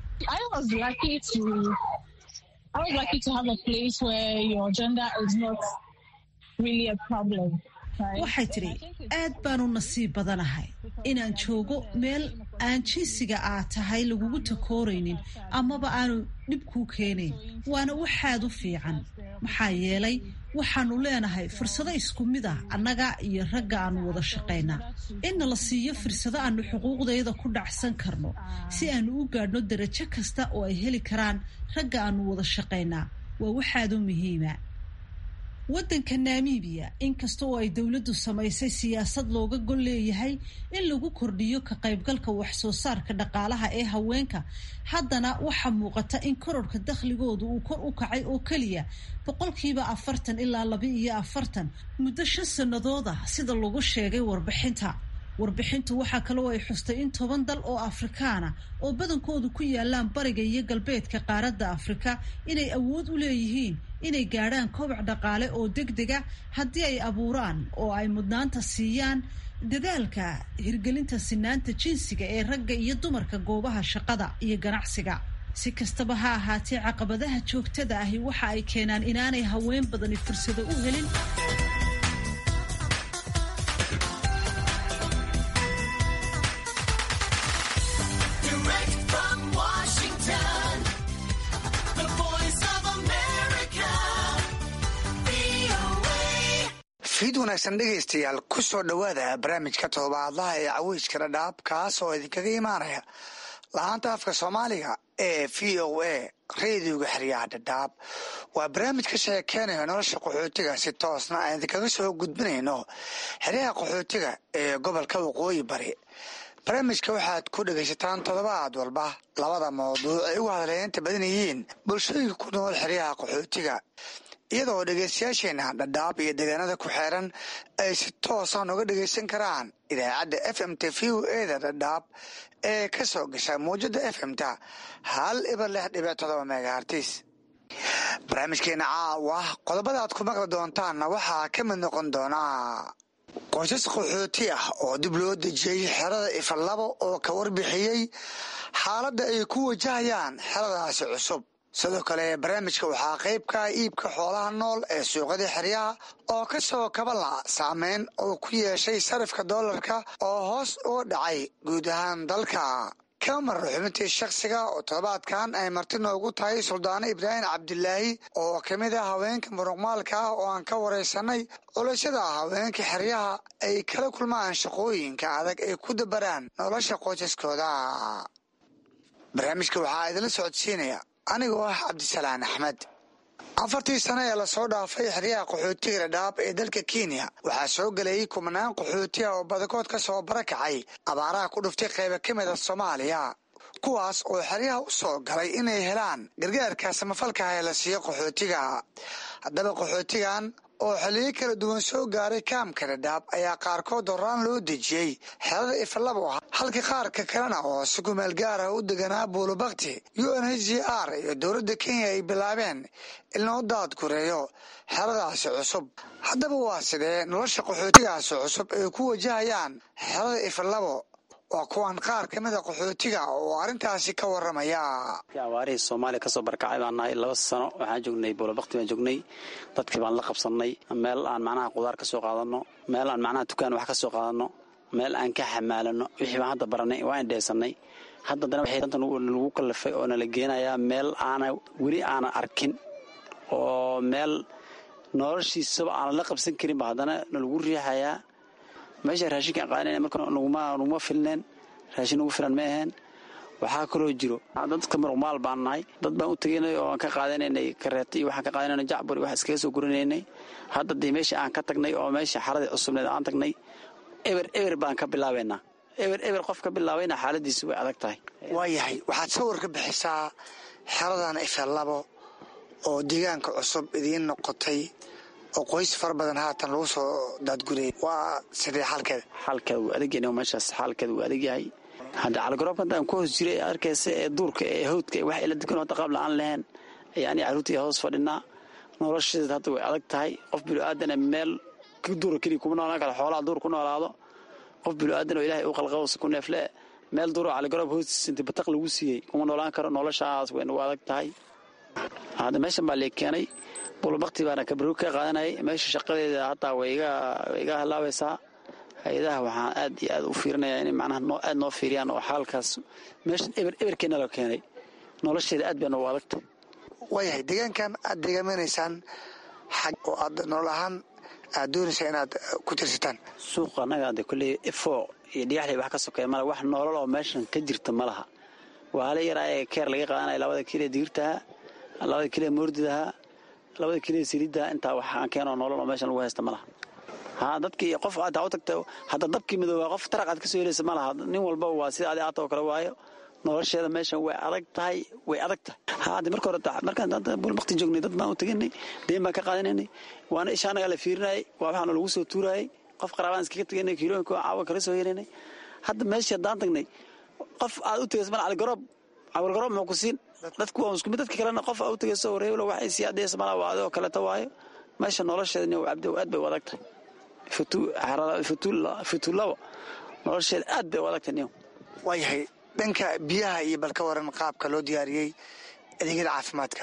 waxay tidhi aad baanu nasiib badanahay inaan joogo meel aan jinsiga aa tahay lagugu takooraynin amaba aanu dhib kuu keenayn waana waxaad u fiican maxaa yeelay waxaanu leenahay fursado isku mid ah annaga iyo ragga aanu wada shaqaynaa inna la siiyo fursado aanu xuquuqdayda ku dhacsan karno si aanu u gaadhno darajo kasta oo ay heli karaan ragga aanu wada shaqaynaa waa waxaad u muhiima waddanka namibiya inkasta oo ay dowladdu samaysay siyaasad looga gol leeyahay in lagu kordhiyo ka qaybgalka wax soo saarka dhaqaalaha ee haweenka haddana waxaa muuqata in kororka dakhligoodu uu kor u kacay oo keliya boqolkiiba afartan ilaa laba iyo afartan muddo shan sannadood ah sida lagu sheegay warbixinta warbixintu waxaa kaloo ay xustay in toban dal oo afrikaana oo badankoodu ku yaalaan bariga iyo galbeedka qaaradda afrika inay awood u leeyihiin inay gaadhaan kobac dhaqaale oo degdega haddii ay abuuraan oo ay mudnaanta siiyaan dadaalka hirgelinta sinaanta jinsiga ee ragga iyo dumarka goobaha shaqada iyo ganacsiga si kastaba ha ahaatee caqabadaha joogtada ahi waxa ay keenaan inaanay haween badani fursado u helin fiid wanaagsan dhegaystayaal ku soo dhowaada barnaamijka todobaadlaha ee caweyska dhadhaab kaas oo idinkaga imaanaya lahaanta afka soomaaliga ee v o a radioga xeryaha dhadhaab waa barnaamij ka sheekeynayo nolosha qaxootiga si toosna aan idinkaga soo gudbinayno xeryaha qaxootiga ee gobolka waqooyi bari barnaamijka waxaad ku dhegaysataan toddobaad walba labada mawduuc ay ugu hadleynta badan yihiin bulshooyinka ku nool xeryaha qaxootiga iyadoo dhegaystayaasheena dhadhaab iyo deegaanada ku xeeran ay si toosan uga dhegaysan karaan idaacadda f m t v o eda dhadhaab ee ka soo gasha mawjada f m ta hal ibar lix dhibic todoba megahartis barnaamijkeena caawa qodobada aad ku maqli doontaanna waxaa ka mid noqon doonaa qoysas qaxooti ah oo dib loo dejiyey xerada ifalabo oo ka warbixiyey xaaladda ay ku wajahayaan xeradaasi cusub sidoo kale barnaamijka waxaa qayb ka ah iibka xoolaha nool ee suuqyada xeryaha oo ka soo kabala saameyn oo ku yeeshay sarifka doolarka oo hoos uga dhacay guud ahaan dalka kamar xubintii shakhsiga oo toddobaadkan ay marti noogu tahay suldaano ibraahim cabdilaahi oo ka mid ah haweenka muruqmaalka ah oo aan ka waraysanay culashada haweenka xeryaha ay kala kulmaan shaqooyinka adag ay ku dabaraan nolosha qoysaskooda barnaamijka waxaa idinla socodsiinaya anigoo ah cabdisalaan axmed afartii sano ee lasoo dhaafay xeryaha qaxootiga dhadhaab ee dalka kenya waxaa soo gelayay kumanaan qaxooti ah oo badakood ka soo barakacay abaaraha ku dhuftay qayba ka mid a soomaaliya kuwaas oo xeryaha u soo galay inay helaan gargaarka samafalkaah ee la siiyo qaxootiga haddaba qaxootigan oo xiliyo kala duwan soo gaaray kaamka dhadhaab ayaa qaarkood horaan loo dejiyey xerada ifalabo halka qaarka kalena oo si kumeel gaar ah u deganaa buulubakti u n h g r iyo dowladda kenya ay bilaabeen in loo daadgureeyo xeradaasi cusub haddaba waa sidee nolosha qaxootigaasi cusub ay ku wajahayaan xerada ifalabo waa kuwan qaar ka mida qaxootiga oo arrintaasi ka waramaya abaarihii soomaaliya kasoo barkacay baan nahay laba sano waxaan joognay buulabakti baan joognay dadkii baan la qabsannay meel aan macnaha qudaar ka soo qaadano meel aan macnaha dukaan wax ka soo qaadano meel aan ka xamaalano wixii baan hadda baranay waa indheesanay hadda dana waxay danta lagu kallifay oo nala geenayaa meel aana weli aanan arkin oo meel noloshiisaba aanan la qabsan karin ba haddana nalagu riixayaa meesha raashinka qaadana marka naguma filneen raashin nagu filan ma aheen waxaa kaloo jiro dadka muruqmaal baan nahay dad baan u tegaynay oo aan ka qaadanaynay kareeta iyo waxaan ka qaadanayna jacbur wax iskaga soo gurinaynay hadda dee meesha aan ka tagnay oo meesha xaradii cusubneed aan tagnay eber eber baan ka bilaabaynaa eber eber qof ka bilaabayna xaaladiisu way adag tahay waayahay waxaad sawir ka bixisaa xeradan ifalabo oo deegaanka cusub idiin noqotay oo qoys fara badan haatan lagu soo daadgurayay waa sidee xaalkeeda xaalkeeda wuu adagyahay meeshaas xaalkeeda wuu adagyahay hadda caligaroobka haddaan ku hoos jiray arkaysa ee duurka ee hawdka wax ila dukan hadda qaab la-aan lahayn ayaani carruurtii hoos fadhinaa nolosheeda hadda way adag tahay qof bilo-aadana meel duura keliya kuma noolaan kara xoolaha duur ku noolaado qof bilo-aadan oo ilaahay u qalqawsa ku neefle meel duuro caligaroob hoostiisa inta bataq lagu siiyey kuma noolaan karo noloshaas way nagu adag tahay hadda meeshan baa lee keenay bulbakti baana kabroog ka qaadanayay meesha shaqadeeda hataa way iga halaabaysaa hay-adaha waxaan aad iyo aad u fiirinayaa inay macnaha aad noo fiiriyaan oo xaalkaas meeshan eber eberkeena la keenay nolosheeda aad baa noogu adagtay waayahay deegaankan aad deegaamanaysaan xag oo aad nolol ahaan aad doonaysaa inaad ku tirsataan suuqa annaga ade kolley fo iyo dhigaxley wax ka sokeeya male wax noolal oo meeshan ka jirta ma laha waa hala yaraa ee keer laga qaadanaya labada kilee digirtaha labada kilee moordidaha labada kilee saliiddaha intaa waxaan keenoo noolal oo meeshan lagu haysta ma laha ha dadkii qof aad u tagta hadda dabkii midoobaa qof taraq aad ka soo helaysa ma laha nin walba waa sida adi aata oo kale waayo nolosheeda meeshan way adag tahay way adag tahay haade marka hore markaan bulbakti joognay dad baan u teganay deen baan ka qaadanaynay waana isha annagaa la fiirinayay waa waxaana lagu soo tuurayay qof qaraabaan iskaga teganay kiilooyinka caawa kala soo helaynay hadda meeshii haddaan tagnay qof aad u tegaysa mal caligoroob caligoroob muxuu ku siin dadku waa isku mid dadka kalena qof u tagay soo wareey wax ay siyaadaysa malaa waa adoo kaleeto waayo meesha nolosheeda nin cabdi aad bay u adag tahay futuulaba nolosheeda aad bay u adag tahay nin waayahay dhanka biyaha iyo balka waran qaabka loo diyaariyey adeegyada caafimaadka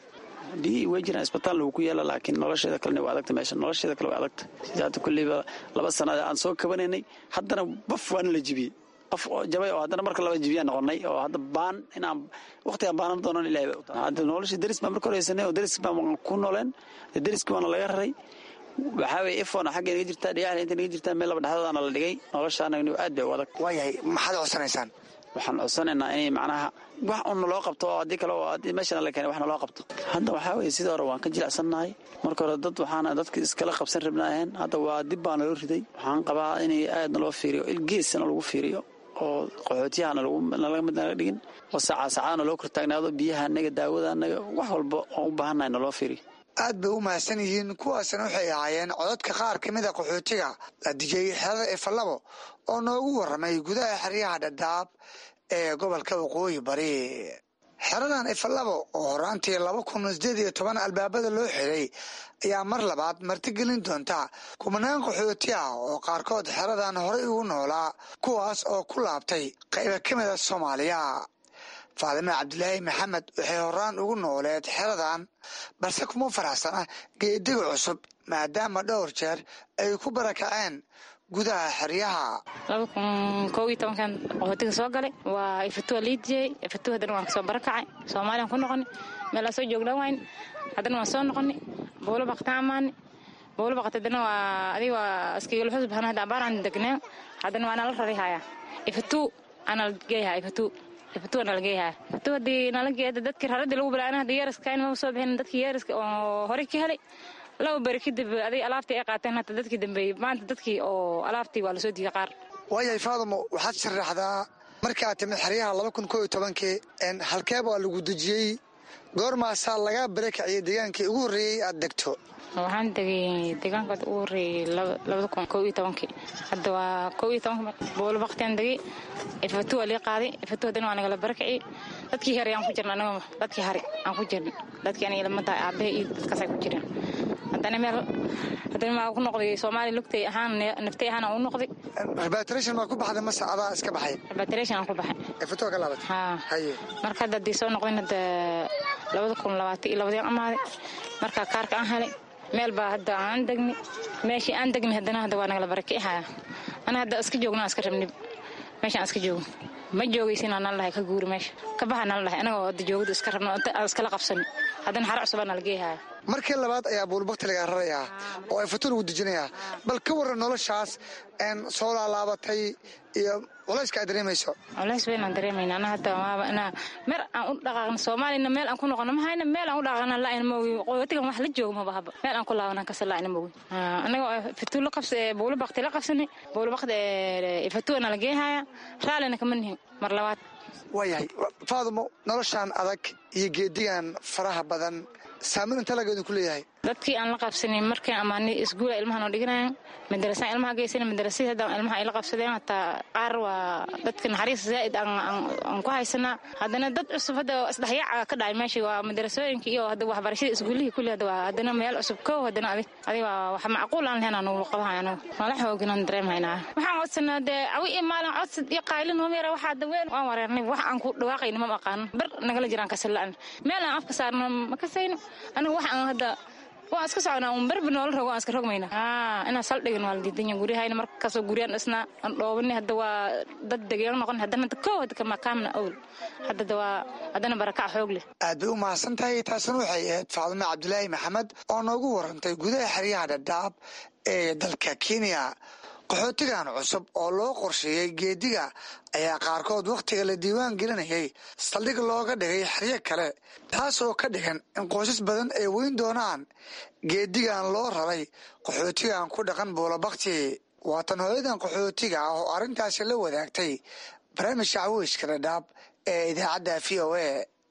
biyihii way jiraan isbitaal lagu ku yaala laakiin nolosheeda kalena waa adagta meesha nolosheeda kale waa adagta sidaata kulleyba laba sanada aan soo kabanaynay haddana baf waana la jibiyey qof jabay oo haddana marka laba jibiyaa noqonay oo hadda baan inaan waqtigaan baanan doonan ilahay hadda nolosha deris baan marka horeysanay oo deris baan ku nooleen deriski waana laga raray waxaa weye ifona xagga inaga jirtaa dhigaxda inta inaga jirtaa meel laba dhexdoodaana la dhigay noloshaana aad bay u adag waayahay maxaad codsanaysaan waxaan codsanaynaa inay macnaha wax un naloo qabto oo haddii kale haddii meeshana la keenay wax naloo qabto hadda waxaa weye sidii hore waan ka jilicsannahay marka hore dad waxaana dadka iskala qabsan rabnaaheen hadda waa dib baa naloo riday waxaan qabaa inay aad naloo fiiriyo ilgeesana lagu fiiriyo oo qaxootiyahana nalaga mid naga dhigin oo saacaa saacadana loo kortaagnaado biyaha anaga daawada anaga wax walba oon u baahannahay naloo fiiriyo aad bay u mahadsan yihiin kuwaasna waxay ahaayeen codadka qaar ka mida qaxootiga la dijiyey xerada efalabo oo noogu warramay gudaha xeryaha dhadhaab ee gobolka waqooyi bari xeradan efalabo oo horaantii laba kun sideed iyo toban albaabada loo xiray ayaa mar labaad martigelin doonta kumanaan qaxooti ah oo qaarkood xeradan horey ugu noolaa kuwaas oo ku laabtay qayba ka mida soomaaliya faadime cabdilaahi maxamed waxay horaan ugu nooleed xeradan balse kuma faraxsana geediga cusub maadaama dhowr jeer ay ku barakaceen gudaha xeryaha laba kun koob iyo tobankan qaxootiga soo galay waa ifatua liidiyey ifatua haddana waan kasoo barakacay soomaaliyaan ku noqoni meelaa soo jooglan wayn haddana waan soo noqoni bowlo baqtaan amaani bowlo baqat haddana waa adiga waa iskagalaxus bahana hadda abaaraan degneen haddana waa nala rari hayaa ifatu anala geeyahaa ifatu ifatu anala geeyahaa ifatu haddii nala geeda dadkii raradii lagu bilaana hadda yeeraska in maba soo bixin dadkii yeeraska oo horey ka helay laba beri kadib aday alaabtii ay qaateen hata dadkii dambeeyey maanta dadkii oo alaabtii waa lasoo diiday qaar waayahay faadamo waxaad sharaxdaa markaa timid xeryaha laba kun koo iyo tobankii halkeeb waa lagu dejiyey goormaasaa lagaa barakaciyey deegaankii ugu horreeyey aad degto waxaan degay deegaanka ugu horreeyey labada kun koo iyo tobankii hadda waa koo iyo tobanka boolo baktiaan degay ifatu waa lii qaaday ifatu haddana waa nagala barakaciyey dadkii hare aan ku jirna anaga dadkii hare aan ku jirna dadkii aniga lama tahay aabahe iyo dadkaasay ku jireen haddana meel haddana maa ku noqday soomaaliya lugtay ahaan naftay ahaan aan u noqday rebatration maa ku baxday mase adaa iska baxay rebatration aan ku baxay ifatoo ka laabatay haa marka hadda haddii soo noqdayn hadda labada kun labaatan iyo labadii amaaday marka kaarka aan helay meel baa hadda aan degni meeshii aan degni haddana hadda waa nagala barakicihaya ana hadda iska joogna iska rabnib meeshaan iska joogo ma joogaysinaa nala dhahay ka guuri meesha ka baxa nala dhahay anagoo hadda joogada iska rabno aan iskala qabsani haddana xara cusubaa nala geehaya markii labaad ayaa buulbakti lagaa rarayaa oo ay fatu lagu dejinayaa bal ka warran noloshaas soo laalaabatay iyo culayska aad dareemayso culays weynaan dareemayna ana hadda maaba inaa meer aan u dhaqaaqno soomaaliyana meel aan ku noqono ma hayna meel aan u dhaqaaqna la'ayna moogi qoyotigan wax la joogo maba haba meel aan ku laabanan kasa la'ayna moogi anagoo fatu la qabsa buulo bakti la qabsanay buulo bakti fatuana la geehaya raallina kama nihin mar labaad waayahay faadumo noloshaan adag iyo geedigan faraha badan saameyn inta lageedu ku leeyahay dadkii aan la qabsanin markaan amaani isguula ilmaha noo dhiganayan madarasaan ilmaha geysana madarasada hadda ilmaha ay la qabsadeen hataa qaar waa dadka naxariis zaa'id aan ku haysanaa haddana dad cusub hadda isdhexyaaca ka dhacay meeshii waa madarasooyinka iyo hadda waxbarashada isguulihii kulli hadda waa haddana meel cusub kow haddana adig adig waa wax macquul aan lahayn aan ugu qabahay anagu mala xooginaan dareemhaynaa waxaan codsanaa dee awi iyo maalin codsad iyo qaylin homeera waxaa daween waan wareernay wax aan ku dhawaaqayna ma aqaano bar nagala jiraan kasala'an meel aan afka saarno ma kasayno aniga wax aan hadda waan iska soconaa un berbi noola rogo waan iska rogmayna inaa saldhigan waa la diidanya guryahayna markasoo guryaan dhisnaa aan dhoobani hadda waa dad degeeno noqon haddana hadda kow hadda kamakaamna owl haddada waa haddana barakac xoog leh aad bay u mahadsan tahay taasina waxay ahayd faadime cabdulaahi maxamed oo noogu warantay gudaha xeryaha dhadhaab ee dalka kenya qaxootigan cusub oo loo qorsheeyey geediga ayaa qaarkood wakhtiga la diiwaan gelinayay saldhig looga dhigay xeryo kale taas oo ka dhigan in qoysas badan ay weyn doonaan geedigan loo raray qaxootigan ku dhaqan buulabakti waatan hooyadan qaxootiga ah oo arrintaasi la wadaagtay barnaamijka caweyska dhadhaab ee idaacadda v o a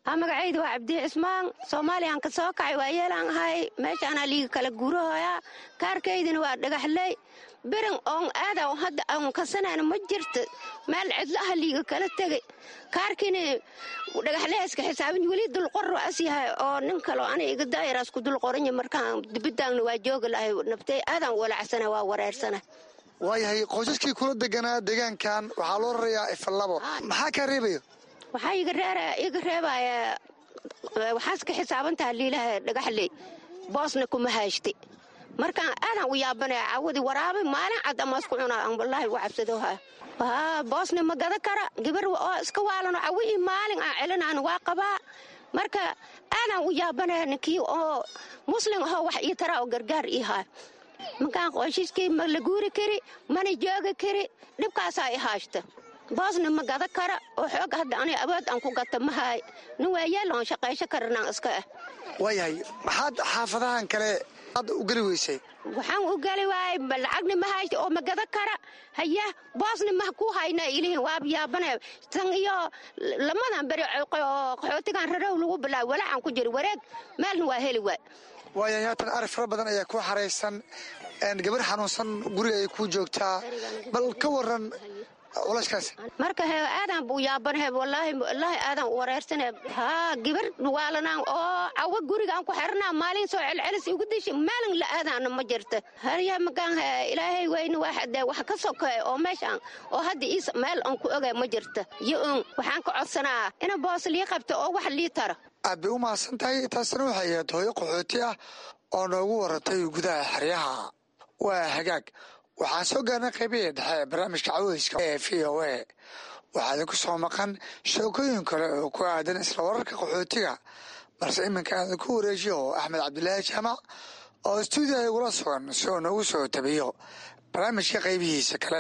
magacayda waa cabdi cismaan soomaaliyan ka soo kacay waa yeelaan ahay meeshaanaa liiga kala guurahoyaa kaarkaydina waa dhagaxley birin oon aada hadda aan kasanayna ma jirto meel cidlaha liiga kala tegay kaarkiina dhagaxlehayska xisaabin weli dulqor as yahay oo nin kaloo ana iga daayaraas ku dulqoranya markaan dibidaangna waa joogi lahay naftay aadaan walacsana waa wareersana waayahay qoysaskii kula deganaa deegaankan waxaa loo rarayaa ifallabo maxaa kaa reebayo waxaa iga reebaya waxaas ka xisaabantaha liilaha dhagaxley boosna kuma haashta markaan aadaan u yaabanaya cawadi waraabay maalin cad amaasku cunaa aan wallaahi uga cabsadoha boosna ma gada kara gabar oo iska waalano cawihii maalin aan celinaan waa qabaa marka aadaan u yaabanaya ninkii oo muslim ahoo wax ii taraa oo gargaar ii haa markaan qoyshiskii ma la guuri kari mana joogi kari dhibkaasaa i haashta boosna ma gada kara oo xoog hadda ani awood aan ku gata mahaay nin waayeel oon shaqaysho karanaan iska ah waayahay maxaad xaafadahan kale aad u geli weysay waxaan u geli waayay lacagna ma haysta oo ma gada kara haya boosna ma ku hayna ilihin waa yaabane tan iyo lamadan beri oo qaxootigan rarow lagu bilaabay walaacan ku jira wareeg meelna waa heli waay waayahay haatan arag fara badan ayaa ku xaraysan gabar xanuunsan guriga ay ku joogtaa bal ka waran marka he aadan buu yaabanhe walaahi walaahi aadan u wareersane haa gabar waalanaan oo cawo gurigaan ku xirnaa maalin soo celcelis igu dishi maalin la aadaana ma jirta harya magaan ilaahay weyne waxde wax ka sokeey oo meeshaan oo hadda iis meel aan ku ogaa ma jirta yo un waxaan ka codsanaa ina boos lii qabto oo wax lii taro aad bay u mahadsan tahay taasina waxay ahayd hooyo qaxooti ah oo noogu waratay gudaha xeryaha waa hagaag waxaan soo gaarnay qaybihii dhexe ee barnaamijka caweyska ee v o a waxaa idinku soo maqan sheekooyin kale oo ku aadan isla wararka qaxootiga balse iminka aadan ku wareejiyo axmed cabdilaahi jaamac oo stuudiya igula sugan si uu noogu soo tabiyo barnaamijka qaybihiisa kale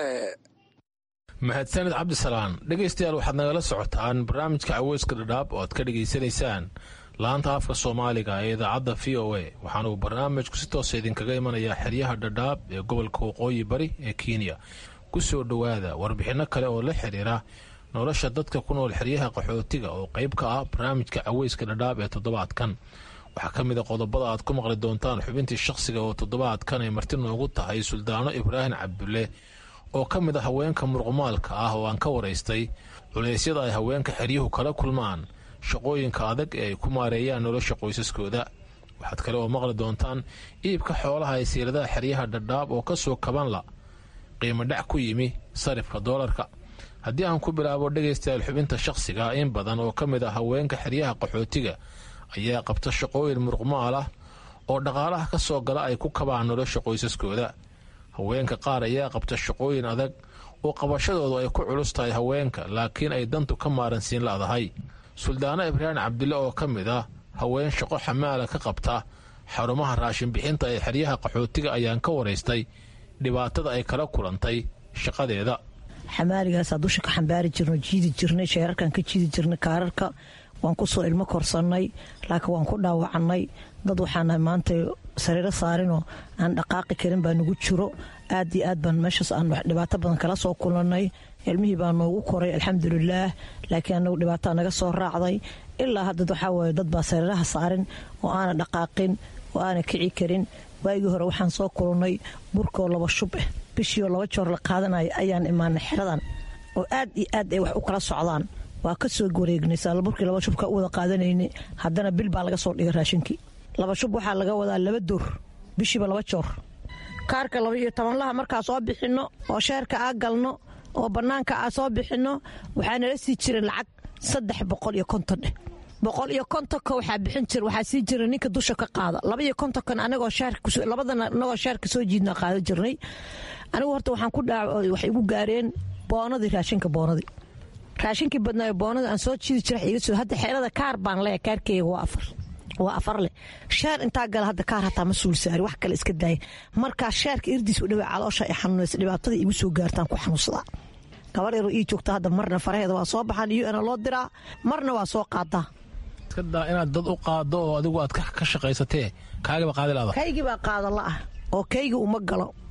mahadsanid cabdisalaan dhegaystayaal waxaad nagala socotaan barnaamijka caweyska dhadhaab oo aad ka dhegaysanaysaan laanta afka soomaaliga ee idaacadda v o a waxaana uu barnaamijku si toosa idinkaga imanayaa xeryaha dhadhaab ee gobolka waqooyi bari ee kenya ku soo dhowaada warbixinno kale oo la xiriira nolosha dadka ku nool xeryaha qaxootiga oo qayb ka ah barnaamijka caweyska dhadhaab ee toddobaadkan waxaa ka mid a qodobada aad ku maqli doontaan xubintii shakhsiga oo toddobaadkan ay marti noogu tahay suldaano ibraahim cabdulle oo ka mid a haweenka muruqmaalka ah oo aan ka waraystay culeysyada ay haweenka xeryuhu kala kulmaan shaqooyinka adag ee ay ku maareeyaan nolosha qoysaskooda waxaad kale oo maqli doontaan iibka xoolaha ee siiradaha xeryaha dhadhaab oo ka soo kabanla qiimo dhac ku yimi sarifka doolarka haddii aan ku bilaabo dhegaystayaal xubinta shakhsiga in badan oo ka mid ah haweenka xeryaha qaxootiga ayaa qabta shaqooyin muruqmaal ah oo dhaqaalaha ka soo gala ay ku kabaan nolosha qoysaskooda haweenka qaar ayaa qabta shaqooyin adag oo qabashadoodu ay ku culus tahay haweenka laakiin ay dantu ka maaransiin la'dahay suldaano ibraahim cabdille oo ka mid ah haween shaqo xamaala ka qabta xarumaha raashin bixinta ee xeryaha qaxootiga ayaan ka waraystay dhibaatada ay kala kulantay shaqadeeda xamaaligaasaa dusha ka xambaari jirno jiidi jirnay sheerarkan ka jiidi jirnay kaararka waan kusoo ilmo korsannay laakiin waan ku dhaawacannay dad waxaanahay maanta sariiro saarinoo aan dhaqaaqi karin baa nagu jiro aad iyo aad baan meeshaas aan dhibaato badan kala soo kulannay ilmihii baa noogu koray alxamdulilaah laakiin anagu dhibaataa naga soo raacday ilaa hadda waxaa waaye dad baa sariiraha saarin oo aana dhaqaaqin oo aana kici karin waagii hore waxaan soo kulannay burkoo laba shub ah bishiioo laba joor la qaadanaya ayaan imaanay xeradan oo aad iyo aad ay wax u kala socdaan waa ka soo wareegnay saalaburkii laba shubka u wada qaadanayna haddana bil baa laga soo dhigay raashinkii laba shub waxaa laga wadaa laba door bishiiba laba joor kaarka laba iyo tobanlaha markaa soo bixinno oo sheerka aa galno oo bannaanka aa soo bixinno waxaa nala sii jira lacag saddex boqol iyo konton eh boqol iyo kontonka waxaa bixin jira waxaa sii jira ninka dusha ka qaada laba iyo kontonkan anagoo labadana anagoo sheerka soo jiidna qaada jirnay anigu horta waxaan ku dhaa waxay igu gaareen boonadii raashinka boonadii raashinkii badnaayo boonada aan soo jiidi jira iga soo hadda xeelada kaar baan leeya kaarkeyga waa afar waa afar leh sheer intaa gala hadda kaar hataa ma suul saari wax kale iska daaya markaa sheerka irdiis u dhawaa caloosha ay xanuunaysa dhibaatada igu soo gaartaan ku xanuunsadaa gabar yaroo ii joogta hadda marna faraheeda waa soo baxaan iyo ana loo diraa marna waa soo qaadaa iskadaa inaad dad u qaado oo adigu aad ka shaqaysatee kaagiba qaadi laada kaygii baa qaada la'ah oo kayga uma galo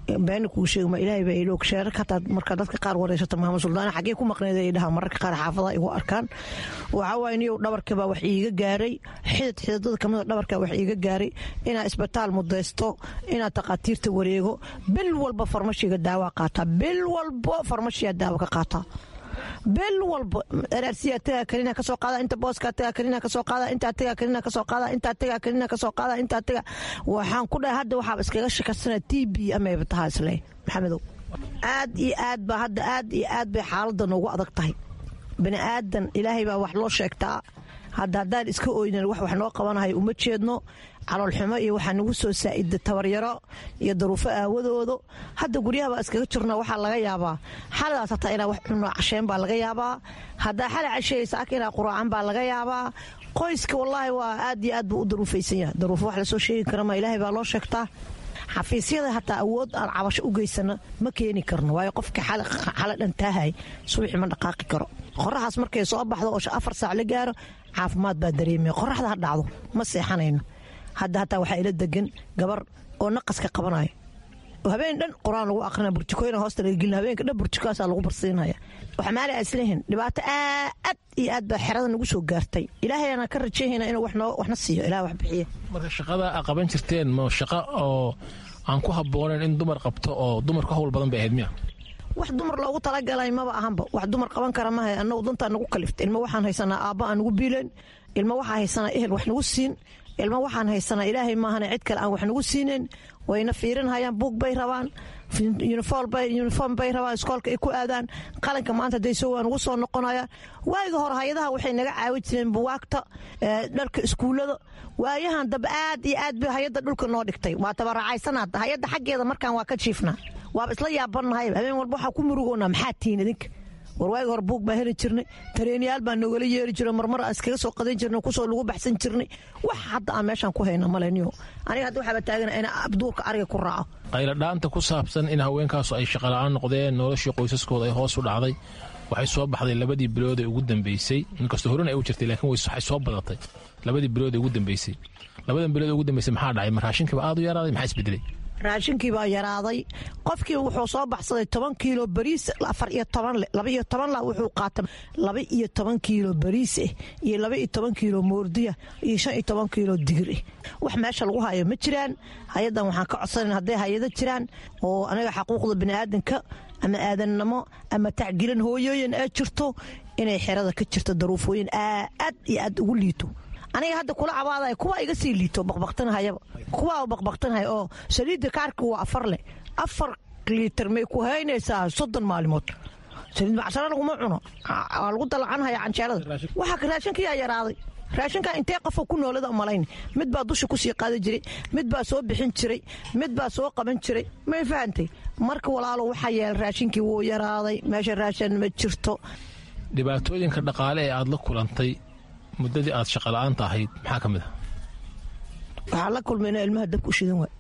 beena kuu sheegma ilaahay baa iloog sheerarka hataa marka dadka qaar wareysata maama suldaana xaggee ku maqneed ay dhahaan mararka qaar xaafadaha igu arkaan waxaa waaye niyow dhabarkabaa wax iiga gaaray xidid xididada kamida dhabarkaa wax iiga gaaray inaa isbitaal mudaysto inaa takhaatiirta wareego bil walba farmashiga daawaa qaataa bil walba farmashiyaa daawa ka qaataa bil walba araarsiyaa tagaa kalina kasoo qaada inta booskaa tagaa kalina kasoo qaada intaa tagaa kalina kasoo qaada intaa tagaa kalina kasoo qaada intaa tagaa waxaan ku dhahay hadda waxaaba iskaga shakasana t b amayba tahaa isle maxamedow aad iyo aad baa hadda aad iyo aad bay xaaladda noogu adag tahay bani aadan ilaahay baa wax loo sheegtaa hadda haddaan iska oynan wax wax noo qabanahay uma jeedno caloolxumo iyo waxaa nagu soo saa'ida tabaryaro iyo daruufo aawadoodo hadda guryahabaa iskaga jirno waxaa laga yaabaa xaladaas hataa inaa wax cunno casheen baa laga yaabaa haddaa xala casheysa ak inaa quraacan baa laga yaabaa qoyska wallaahi waa aad iyo aad buu u daruufaysan yahay daruufo wax lasoo sheegi kara ma ilaahay baa loo sheegtaa xafiisyada hataa awood aan cabasho u geysano ma keeni karno waayo qofka xala dhantaahay subaxii ma dhaqaaqi karo qoraxaas markay soo baxdo oo afar saac la gaaro caafimaad baa dareemaya qoraxda ha dhacdo ma seexanayno hadda hataa waxaa ila degan gabar oo naqaska qabanayo oo habeen dhan qur-aan lagu aqrina burjikooyina hoosta laga gelina habeenka dhan burjikaasaa lagu barsiinaya waxa maali islehin dhibaato aad iyo aad baa xerada nagu soo gaartay ilaahayana ka rajayhayna inuu waxna siiyo ilaah wax bixiya marka shaqada a qaban jirteen ma shaqo oo aan ku habboonayn in dumar qabto oo dumar ka hawl badan bay ahayd miya wax dumar loogu talagalay maba ahanba wax dumar qaban kara mahay annagu dantaa nagu kalifta ilma waxaan haysanaa aabba aan nagu biileen ilma waxaa haysanaa ehel wax nagu siin ilma waxaan haysanaa ilaahay maahane cid kale aan wax nagu siinayn wayna fiirinhayaan buug bay rabaan uniform bay rabaan iskoolka ay ku aadaan qalinka maanta dayso waa nagu soo noqonayaan waayiga hore hay-adaha waxay naga caawi jireen buwaagta dharka iskuullada waayahan dab aad iyo aad bay hay-adda dhulka noo dhigtay waa tabaraacaysanaad hay-adda xaggeeda markaan waa ka jiifnaa waaba isla yaabannahay habeen walba waxaa ku murugoonaa maxaa tihiin idinka war waagi hore buug baa heli jirnay tareenyaal baa noogala yeeri jiro marmar aan iskaga soo qadan jirnay kusoo lagu baxsan jirnay wax hadda aan meeshaan ku hayna maleniyo aniga hadda waxaaba taagana in abduurka ariga ku raaco qayladhaanta ku saabsan in haweenkaasu ay shaqola'aan noqdeen noloshii qoysaskooda ay hoos u dhacday waxay soo baxday labadii bilood ee ugu dambeysay inkastoo horena ay u jirtay laakiin waxay soo badatay labadii bilood ee ugu dambeysay labadan bilood ee ugu dambeysay maxaa dhacay ma raashinkiiba aad u yaraaday maxaa isbedelay raashinkii baa yaraaday qofkii wuxuu soo baxsaday toban kiilo bariis afar iyo toban le laba iyo toban la wuxuu qaatay laba iyo toban kiilo bariis ah iyo laba iyo toban kiilo moordiya iyo shan iyo toban kiilo digir ah wax meesha lagu hayo ma jiraan hay-addan waxaan ka codsanan hadday hay-ado jiraan oo anaga xaquuqda biniaadanka ama aadannimo ama tacgilan hooyooyin ee jirto inay xerada ka jirto daruufooyin aad iyo aad ugu liito aniga hadda kula cabaadaya kuwa iga sii liito baqbaqtanahayaba kuwa baqbaqtanahaya oo saliidda kaarka waa afar leh afar liitar may ku haynaysaa soddon maalimood saliid macsaro laguma cuno waa lagu dalacanhaya canjeelada waxaa raashinkiyaa yaraaday raashinkaa intee qofo ku noolada malayn mid baa dusha kusii qaadi jiray mid baa soo bixin jiray mid baa soo qaban jiray may fahantay marka walaalo waxaa yeelay raashinkii wuu yaraaday meesha raashin ma jirto dhibaatooyinka dhaqaale ee aad la kulantay muddadii aad shaqola'aanta ahayd maxaa ka mid a waxaa la kulmayna ilmaha dabku shidan waay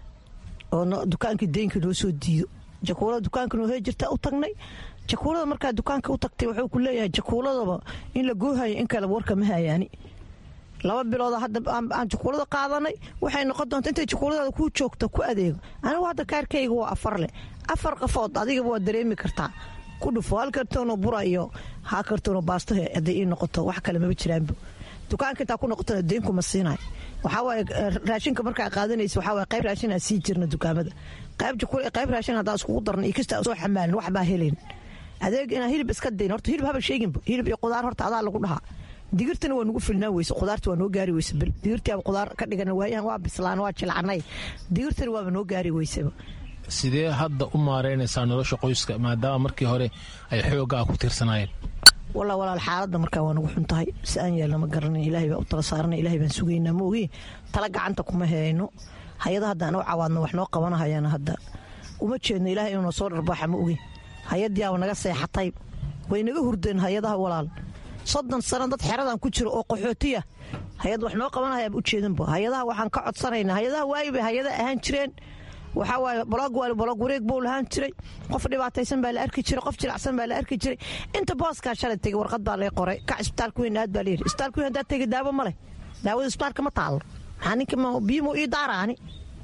oo dukaankii deynka noo soo diido jakuulada dukaanka noo hee jirta u tagnay jakuulada markaa dukaanka u tagtay wuxuu ku leeyahay jakuuladaba in la goohayo in kale warka ma hayaani laba bilooda hadda aan jakuulada qaadanay waxay noqon doonta intay jakuuladaada kuu joogta ku adeego anigu hadda kaarkayga waa afar leh afar qafood adigaba waa dareemi kartaa ku dhufo hal kartoonoo bura iyo ha kartoonoo baasto hadday ii noqoto wax kale maba jiraanba dukaanka intaa ku noqotona deenkuma siinayo waxaa waaye raashinka markaa qaadanaysa waxaa waaye qayb raashin aan sii jirna dukaamada qayb jakul qayb raashin haddaan iskugu darna iyo kasta soo xamaalin wax baa helayn adeeg inaan hilib iska dayn horta hilib haba sheeginba hilib iyo qudaar horta adaa lagu dhahaa digirtana waa nugu filnaan weyse qudaarta waa noo gaari weyse bil digirtiaba qudaar ka dhigan waayahan waa bislaan waa jilcanay digirtana waaba noo gaari weyseba sidee hadda u maaraynaysaa nolosha qoyska maadaama markii hore ay xooggaa ku tiirsanaayeen walaa walaal xaaladda markaa waa nagu xun tahay si aan yeelna ma garanay ilaahay baa u tala saarana ilahay baan sugaynaa ma ogi tala gacanta kuma hayno hay-ada haddaan u cawaadno wax noo qabanahayana hadda uma jeedno ilahay inuuna soo dharbaaxa ma ogi hay-addiiaba naga seexatay way naga hurdeen hay-adaha walaal soddon sano dad xeradan ku jiro oo qaxootiya hay-ad wax noo qabanahayaba u jeedanba hay-adaha waxaan ka codsanaynaa hay-adaha waayi bay hay-ada ahaan jireen waxaa waaye bolog waali bolog wareeg buu lahaan jiray qof dhibaataysan baa la arki jiray qof jilacsan baa la arki jiray inta booskaa shalay tegey warqad baa lay qoray kac isbitaalka weyn aad baa layidhi isbitaalka weyn haddaad tegey daawo ma leh daawada isbitaalka ma taalo maxaa ninka biyo muu ii daaraani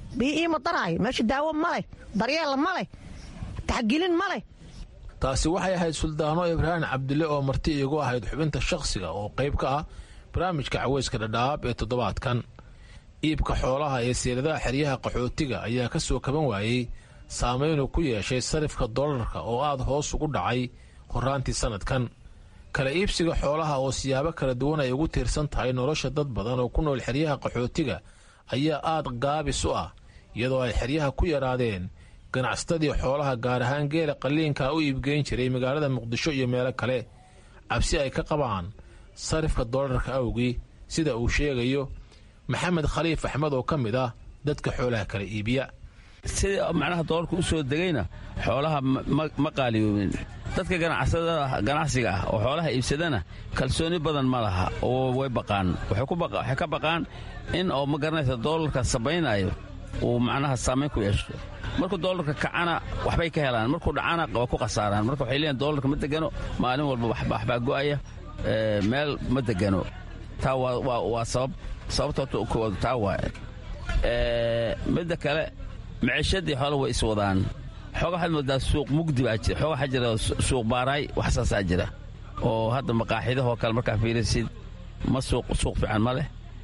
bii iima daraayo meesha daawo ma leh daryeel ma leh taxgelin ma leh taasi waxay ahayd suldaano ibraahim cabdille oo marti iigu ahayd xubinta shakhsiga oo qayb ka ah barnaamijka caweyska dhadhaab ee toddobaadkan iibka xoolaha ee seeladaha xeryaha qaxootiga ayaa ka soo kaban waayey saameynuu ku yeeshay sarifka dollarka oo aad hoos ugu dhacay horaantii sannadkan kala iibsiga xoolaha oo siyaabo kala duwan ay ugu tiirsan tahay nolosha dad badan oo ku nool xeryaha qaxootiga ayaa aad gaabis u ah iyadoo ay xeryaha ku yaraadeen ganacsatadii xoolaha gaar ahaan geela qalliinka u iibgeyn jiray magaalada muqdisho iyo meelo kale cabsi ay ka qabaan sarifka dollarka awgii sida uu sheegayo maxamed khaliif axmed oo ka mid ah dadka xoolaha kala iibiya sida macnaha doolarka u soo degayna xoolaha ma qaaliyoobin dadka ganacsiga ah oo xoolaha iibsadana kalsooni badan ma laha oo way baqaan waxay ka baqaan in oo ma garanaysa doolarka sabaynayo uu macnaha saamayn ku yeesho markuu doolarka kacana waxbay ka helaan markuu dhacana waa ku khasaaraan marka waxay leeyihin doolarka ma degano maalin walba waxbaa go'aya meel ma degano taa waa sabab sababta koowaad taa waaye midda kale maciishadii xoole way iswadaan xooga waxaad moodaa suuq mugdi baa jira xooga waxaa jira suuq baaraay waxsaasaa jira oo hadda maqaaxidahoo kale markaa fiirisid ma suuq suuq fiican ma leh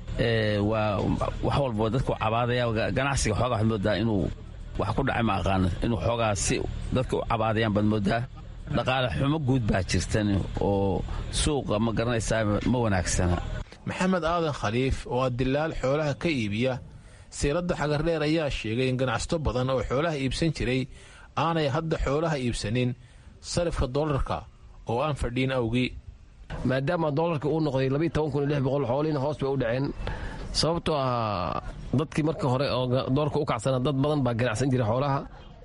waa wax walba dadku cabaadaya ganacsiga xooga waxaad moodaa inuu wax ku dhacay ma aqaano inuu xoogaa si dadka u cabaadayaan baad moodaa dhaqaale xumo guud baa jirtan oo suuqa ma garanaysaa ma wanaagsana maxamed aadan khaliif oo ah dilaal xoolaha ka iibiya siiradda xagardheer ayaa sheegay in ganacsato badan oo xoolaha iibsan jiray aanay hadda xoolaha iibsanin sarifka dollarka oo aan fadhiin awgii maadaama doolarka uu noqday xoolihiina hoos bay u dhaceen sababtoo ah dadkii marka hore oo doolarka u kacsana dad badan baa ganacsan jiray xoolaha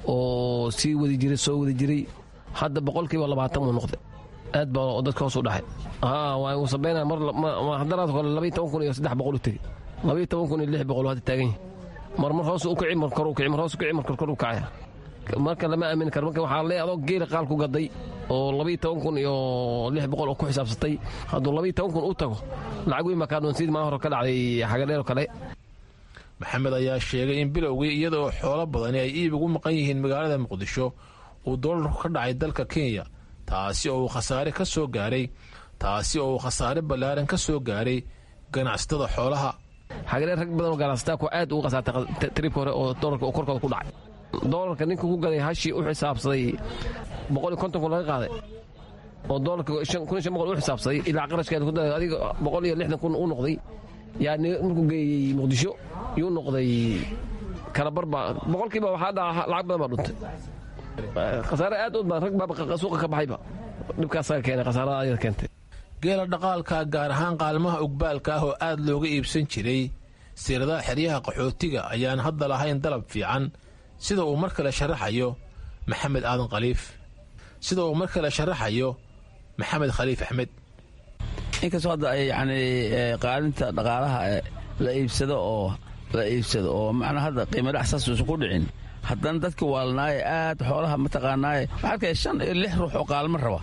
oo sii wadi jiray soo wadi jiray hadda boqolkiiba labaatan buu noqday aad baa dadka hoos u dhaxay waa sabayna haddanaad hore labaiy toban kun iyo saddex boqol u tegey labaiy toban kun iyo lix boqol hadda taagan yahay mar mar hoos u kici mar kor u kici mar hoos u kici mar kor u kacaya marka lama aamini karo marka waxaa leeyahay adoo geela qaal ku gaday oo labaiy toban kun iyo lix boqol oo ku xisaabsatay hadduu labaiy toban kun u tago lacag weyn baa kaadhoon sidii maa hore ka dhacday xagadheer oo kale maxamed ayaa sheegay in bilowgii iyadaoo xoolo badani ay iib ugu maqan yihiin magaalada muqdisho uu doolarku ka dhacay dalka kenya taasi oo uu khasaare ka soo gaaray taasi oo uu khasaare ballaaran ka soo gaaray ganacsatada xoolaha xagadheer rag badan oo ganacsataa ku aad ugu khasaartay tribka hore oo doolarka oo korkooda ku dhacay doolarka ninka ku gaday hashii u xisaabsaday boqol iyo konton kun laga qaaday oo doolarka kun iyo shan boqol u xisaabsaday ilaa qarashkeeda ku daray adiga boqol iyo lixdan kun u noqday yaa markuu geeyey muqdisho yuu noqday kalabar baa boqolkiiba waxaa dhaca lacag badan baa dhuntay khasaare aad u badan rag baa suuqa ka baxayba dhibkaasaa keenay khasaarada ayada keentay geela dhaqaalka gaar ahaan qaalmaha ugbaalka ah oo aad looga iibsan jiray siiradaha xeryaha qaxootiga ayaan hadda lahayn dalab fiican sida uu mar kale sharaxayo maxamed aadan khaliif sida uu mar kale sharaxayo maxamed khaliif axmed inkastoo hadda ay yacni qaalinta dhaqaalaha la iibsado oo la iibsado oo macnaa hadda qiimo dhac saas uusan ku dhicin haddana dadka waalnaaye aad xoolaha mataqaanaaye waxaa arkaya shan iyo lix ruux oo qaalmo raba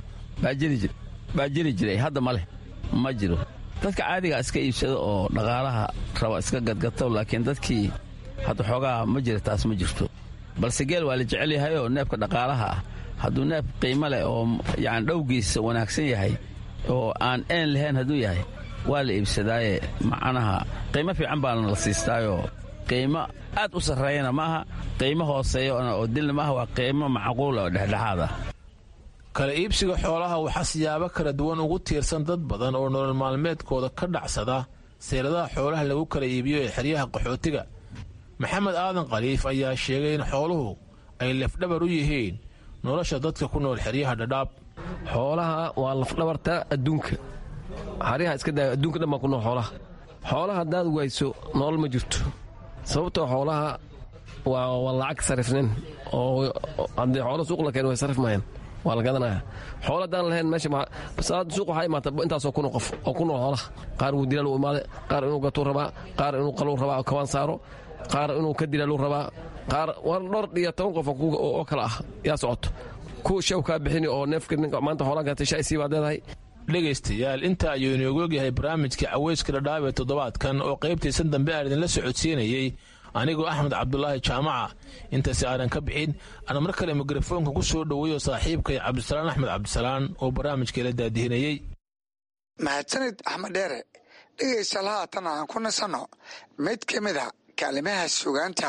baa jiri jiray hadda ma leh ma jiro dadka caadigaa iska iibsado oo dhaqaalaha raba iska gadgato laakiin dadkii hadda xoogaa ma jira taas ma jirto balse geel waa la jecel yahay oo neefka dhaqaalaha ah hadduu neef qiimo leh oo yani dhowgiisa wanaagsan yahay oo aan een lahayn hadduu yahay waa la iibsadaaye macnaha qiimo fiican baana la siistaayoo qiimo aad u sarreeyana maaha qiimo hooseeya oo dilna maaha waa qiimo macquula oo dhexdhexaad ah kala iibsiga xoolaha waxaa siyaabo kala duwan ugu tiirsan dad badan oo nolol maalmeedkooda ka dhacsada seeladaha xoolaha lagu kala iibiyo ee xeryaha qaxootiga maxamed aadan khaliif ayaa sheegay in xooluhu ay lafdhabar u yihiin nolosha dadka ku nool xeryaha dhadhaab xoolaha waa lafdhabarta adduunka xaryaha iska daaya adduunka dhan baa ku nool xoolaha xoolaha haddaad wayso nolol ma jirto sababtoo xoolaha waa lacag sarifnin oo haddii xoolo suuq la keen way sarif maayaan waa la gadanaya xoolo haddaan lahayn meesha suuq waxaa imaata intaasoo kun qof oo ku nool xoolaha qaar wuu dilaal u imaade qaar inuu gatuu rabaa qaar inuu qaluu rabaa oo kabaan saaro qaar inuu ka dilaaluu rabaa qaar war dhowr iyo toban qof oo kale ah yaa socoto kuwa shaw kaa bixini oo neefka ninka maanta xoolaa gatay shay sii baad leedahay dhegaystayaal inta ayuu inoogu ogyahay barnaamijka caweyska dhadhaab ee toddobaadkan oo qaybtiisan dambe aan idinla socodsiinayey anigoo axmed cabdulaahi jaamaca intaasi aanan ka bixin aan mar kale mikrofoonka ku soo dhoweeyo saaxiibkay cabdisalaan axmed cabdisalaan oo barnaamijkeela daadihinayey mahadsanid axmed dheere dhegaystaal haatan aan ku nasanno mid ka mid a kaalimaha sugaanta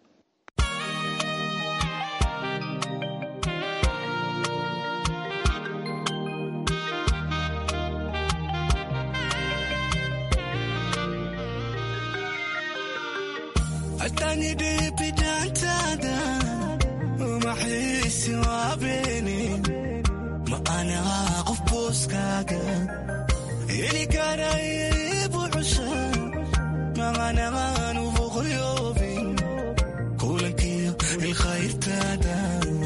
atanidibidantada umaxiisi waabeni ma anaha qof booskaaga heli karaya ibucusha maqanahan ufoqoyoobin kulankiyo ilkhayrtaada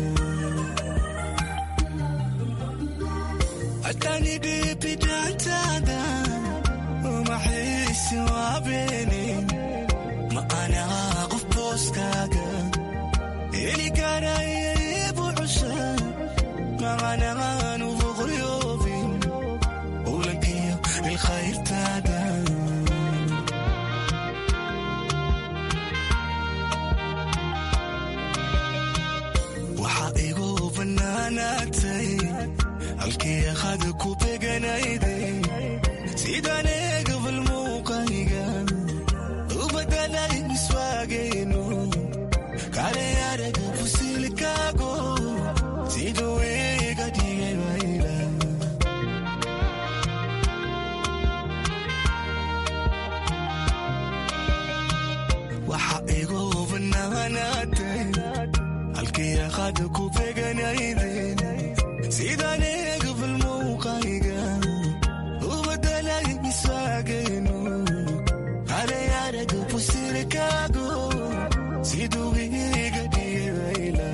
atanidibidantada umaxiisi waabeni ma anaha qof booskaaga heli karaya ibucusha maqanahan ufoqoyoobin kulankiyo ilkhayrtaada waxaa igu bannaanaatay halkii akhada ku beganayday sidaan eegabal muuqayga ubadalay miswaagayno kale araga fusilkaago siduu iga dhigay wayla waxa igu bannaanaatay halkii akhada ku beganayday sidaan eegabal muuqayga ubadalay miswaagayno kale araga fusilkaago siduu iga dhigay wayla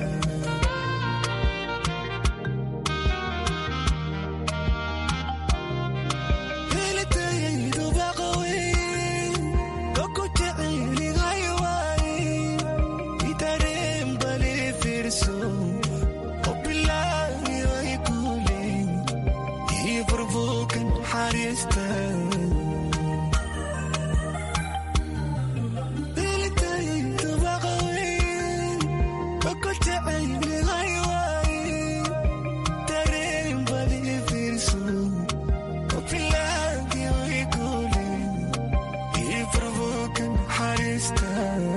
helitayaydu baqawey oku jecelihay waay itareen bali fiirso obilaayo ay kule ii furbuukan xariista helitayaydu baqawey oku jecelihay waay tareen bali fiirso obilaayo ay kule ii furbuukan xariista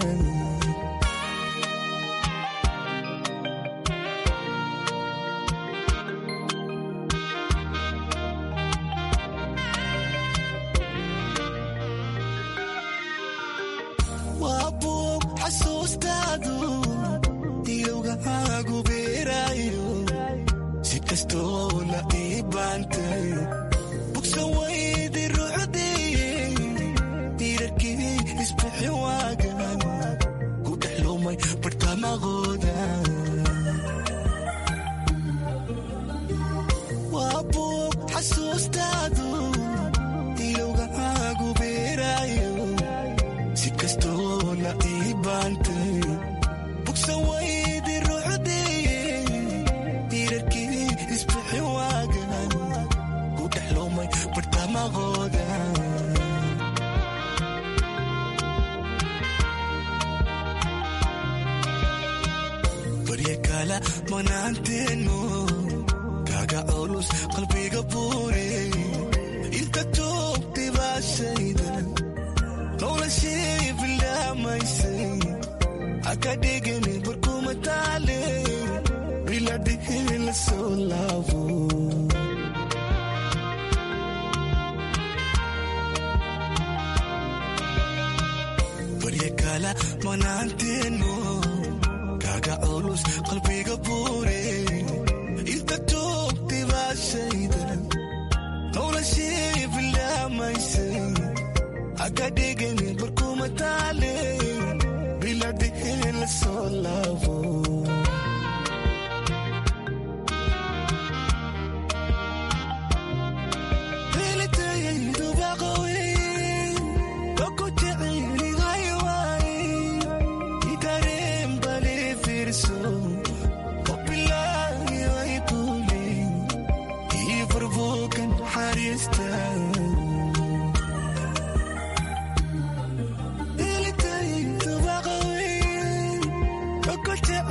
waa buug xasuustaadu ilowgahaagu beeraayo si kastoo la ii baantay bugsa waydi rucdiye diirarkii isbixi waagan ku dhex lumay bartamaqooda waa buug xasuustaadu ilowgahaagu beeraayo si kastoo la ii baantay bugsa waydi rucdiye diirarkii isbixi waagan ku dhex lumay bartamaqooda barya kala manaanteenu kaaga culus qalbiga buure inta toogtay baashayda noloshii bilaamaysay haka dhigani barkuma taale biladhihi la soo laabo barya kala manaanteenu kaaga culus qalbiga buure inta toogtay baashayda noloshii bilaamaysay haka dhigani barkuma taale biladhihi la soo laabo helitayaydu baqawey oku jecelihay waay itareen bali fiirso obilaayo ay kule ii furbuukan xariista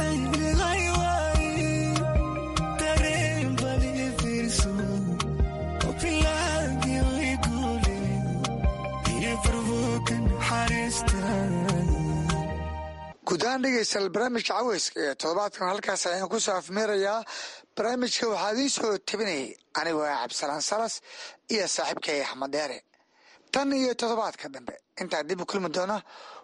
jecelihay waaye dareen bali fiirso opilaagii way guule iyo barbuukan xariistan guud ahaan dhegeystayaal barnaamijka caweyska ee toddobaadkan halkaas ayaan ku soo afmeerayaa barnaamijka waxaa idiin soo tabinayay anigoo ah cabdisalaan salas iyo saaxiibkay axmed deere tan iyo toddobaadka dambe intaan dib u kulmi doona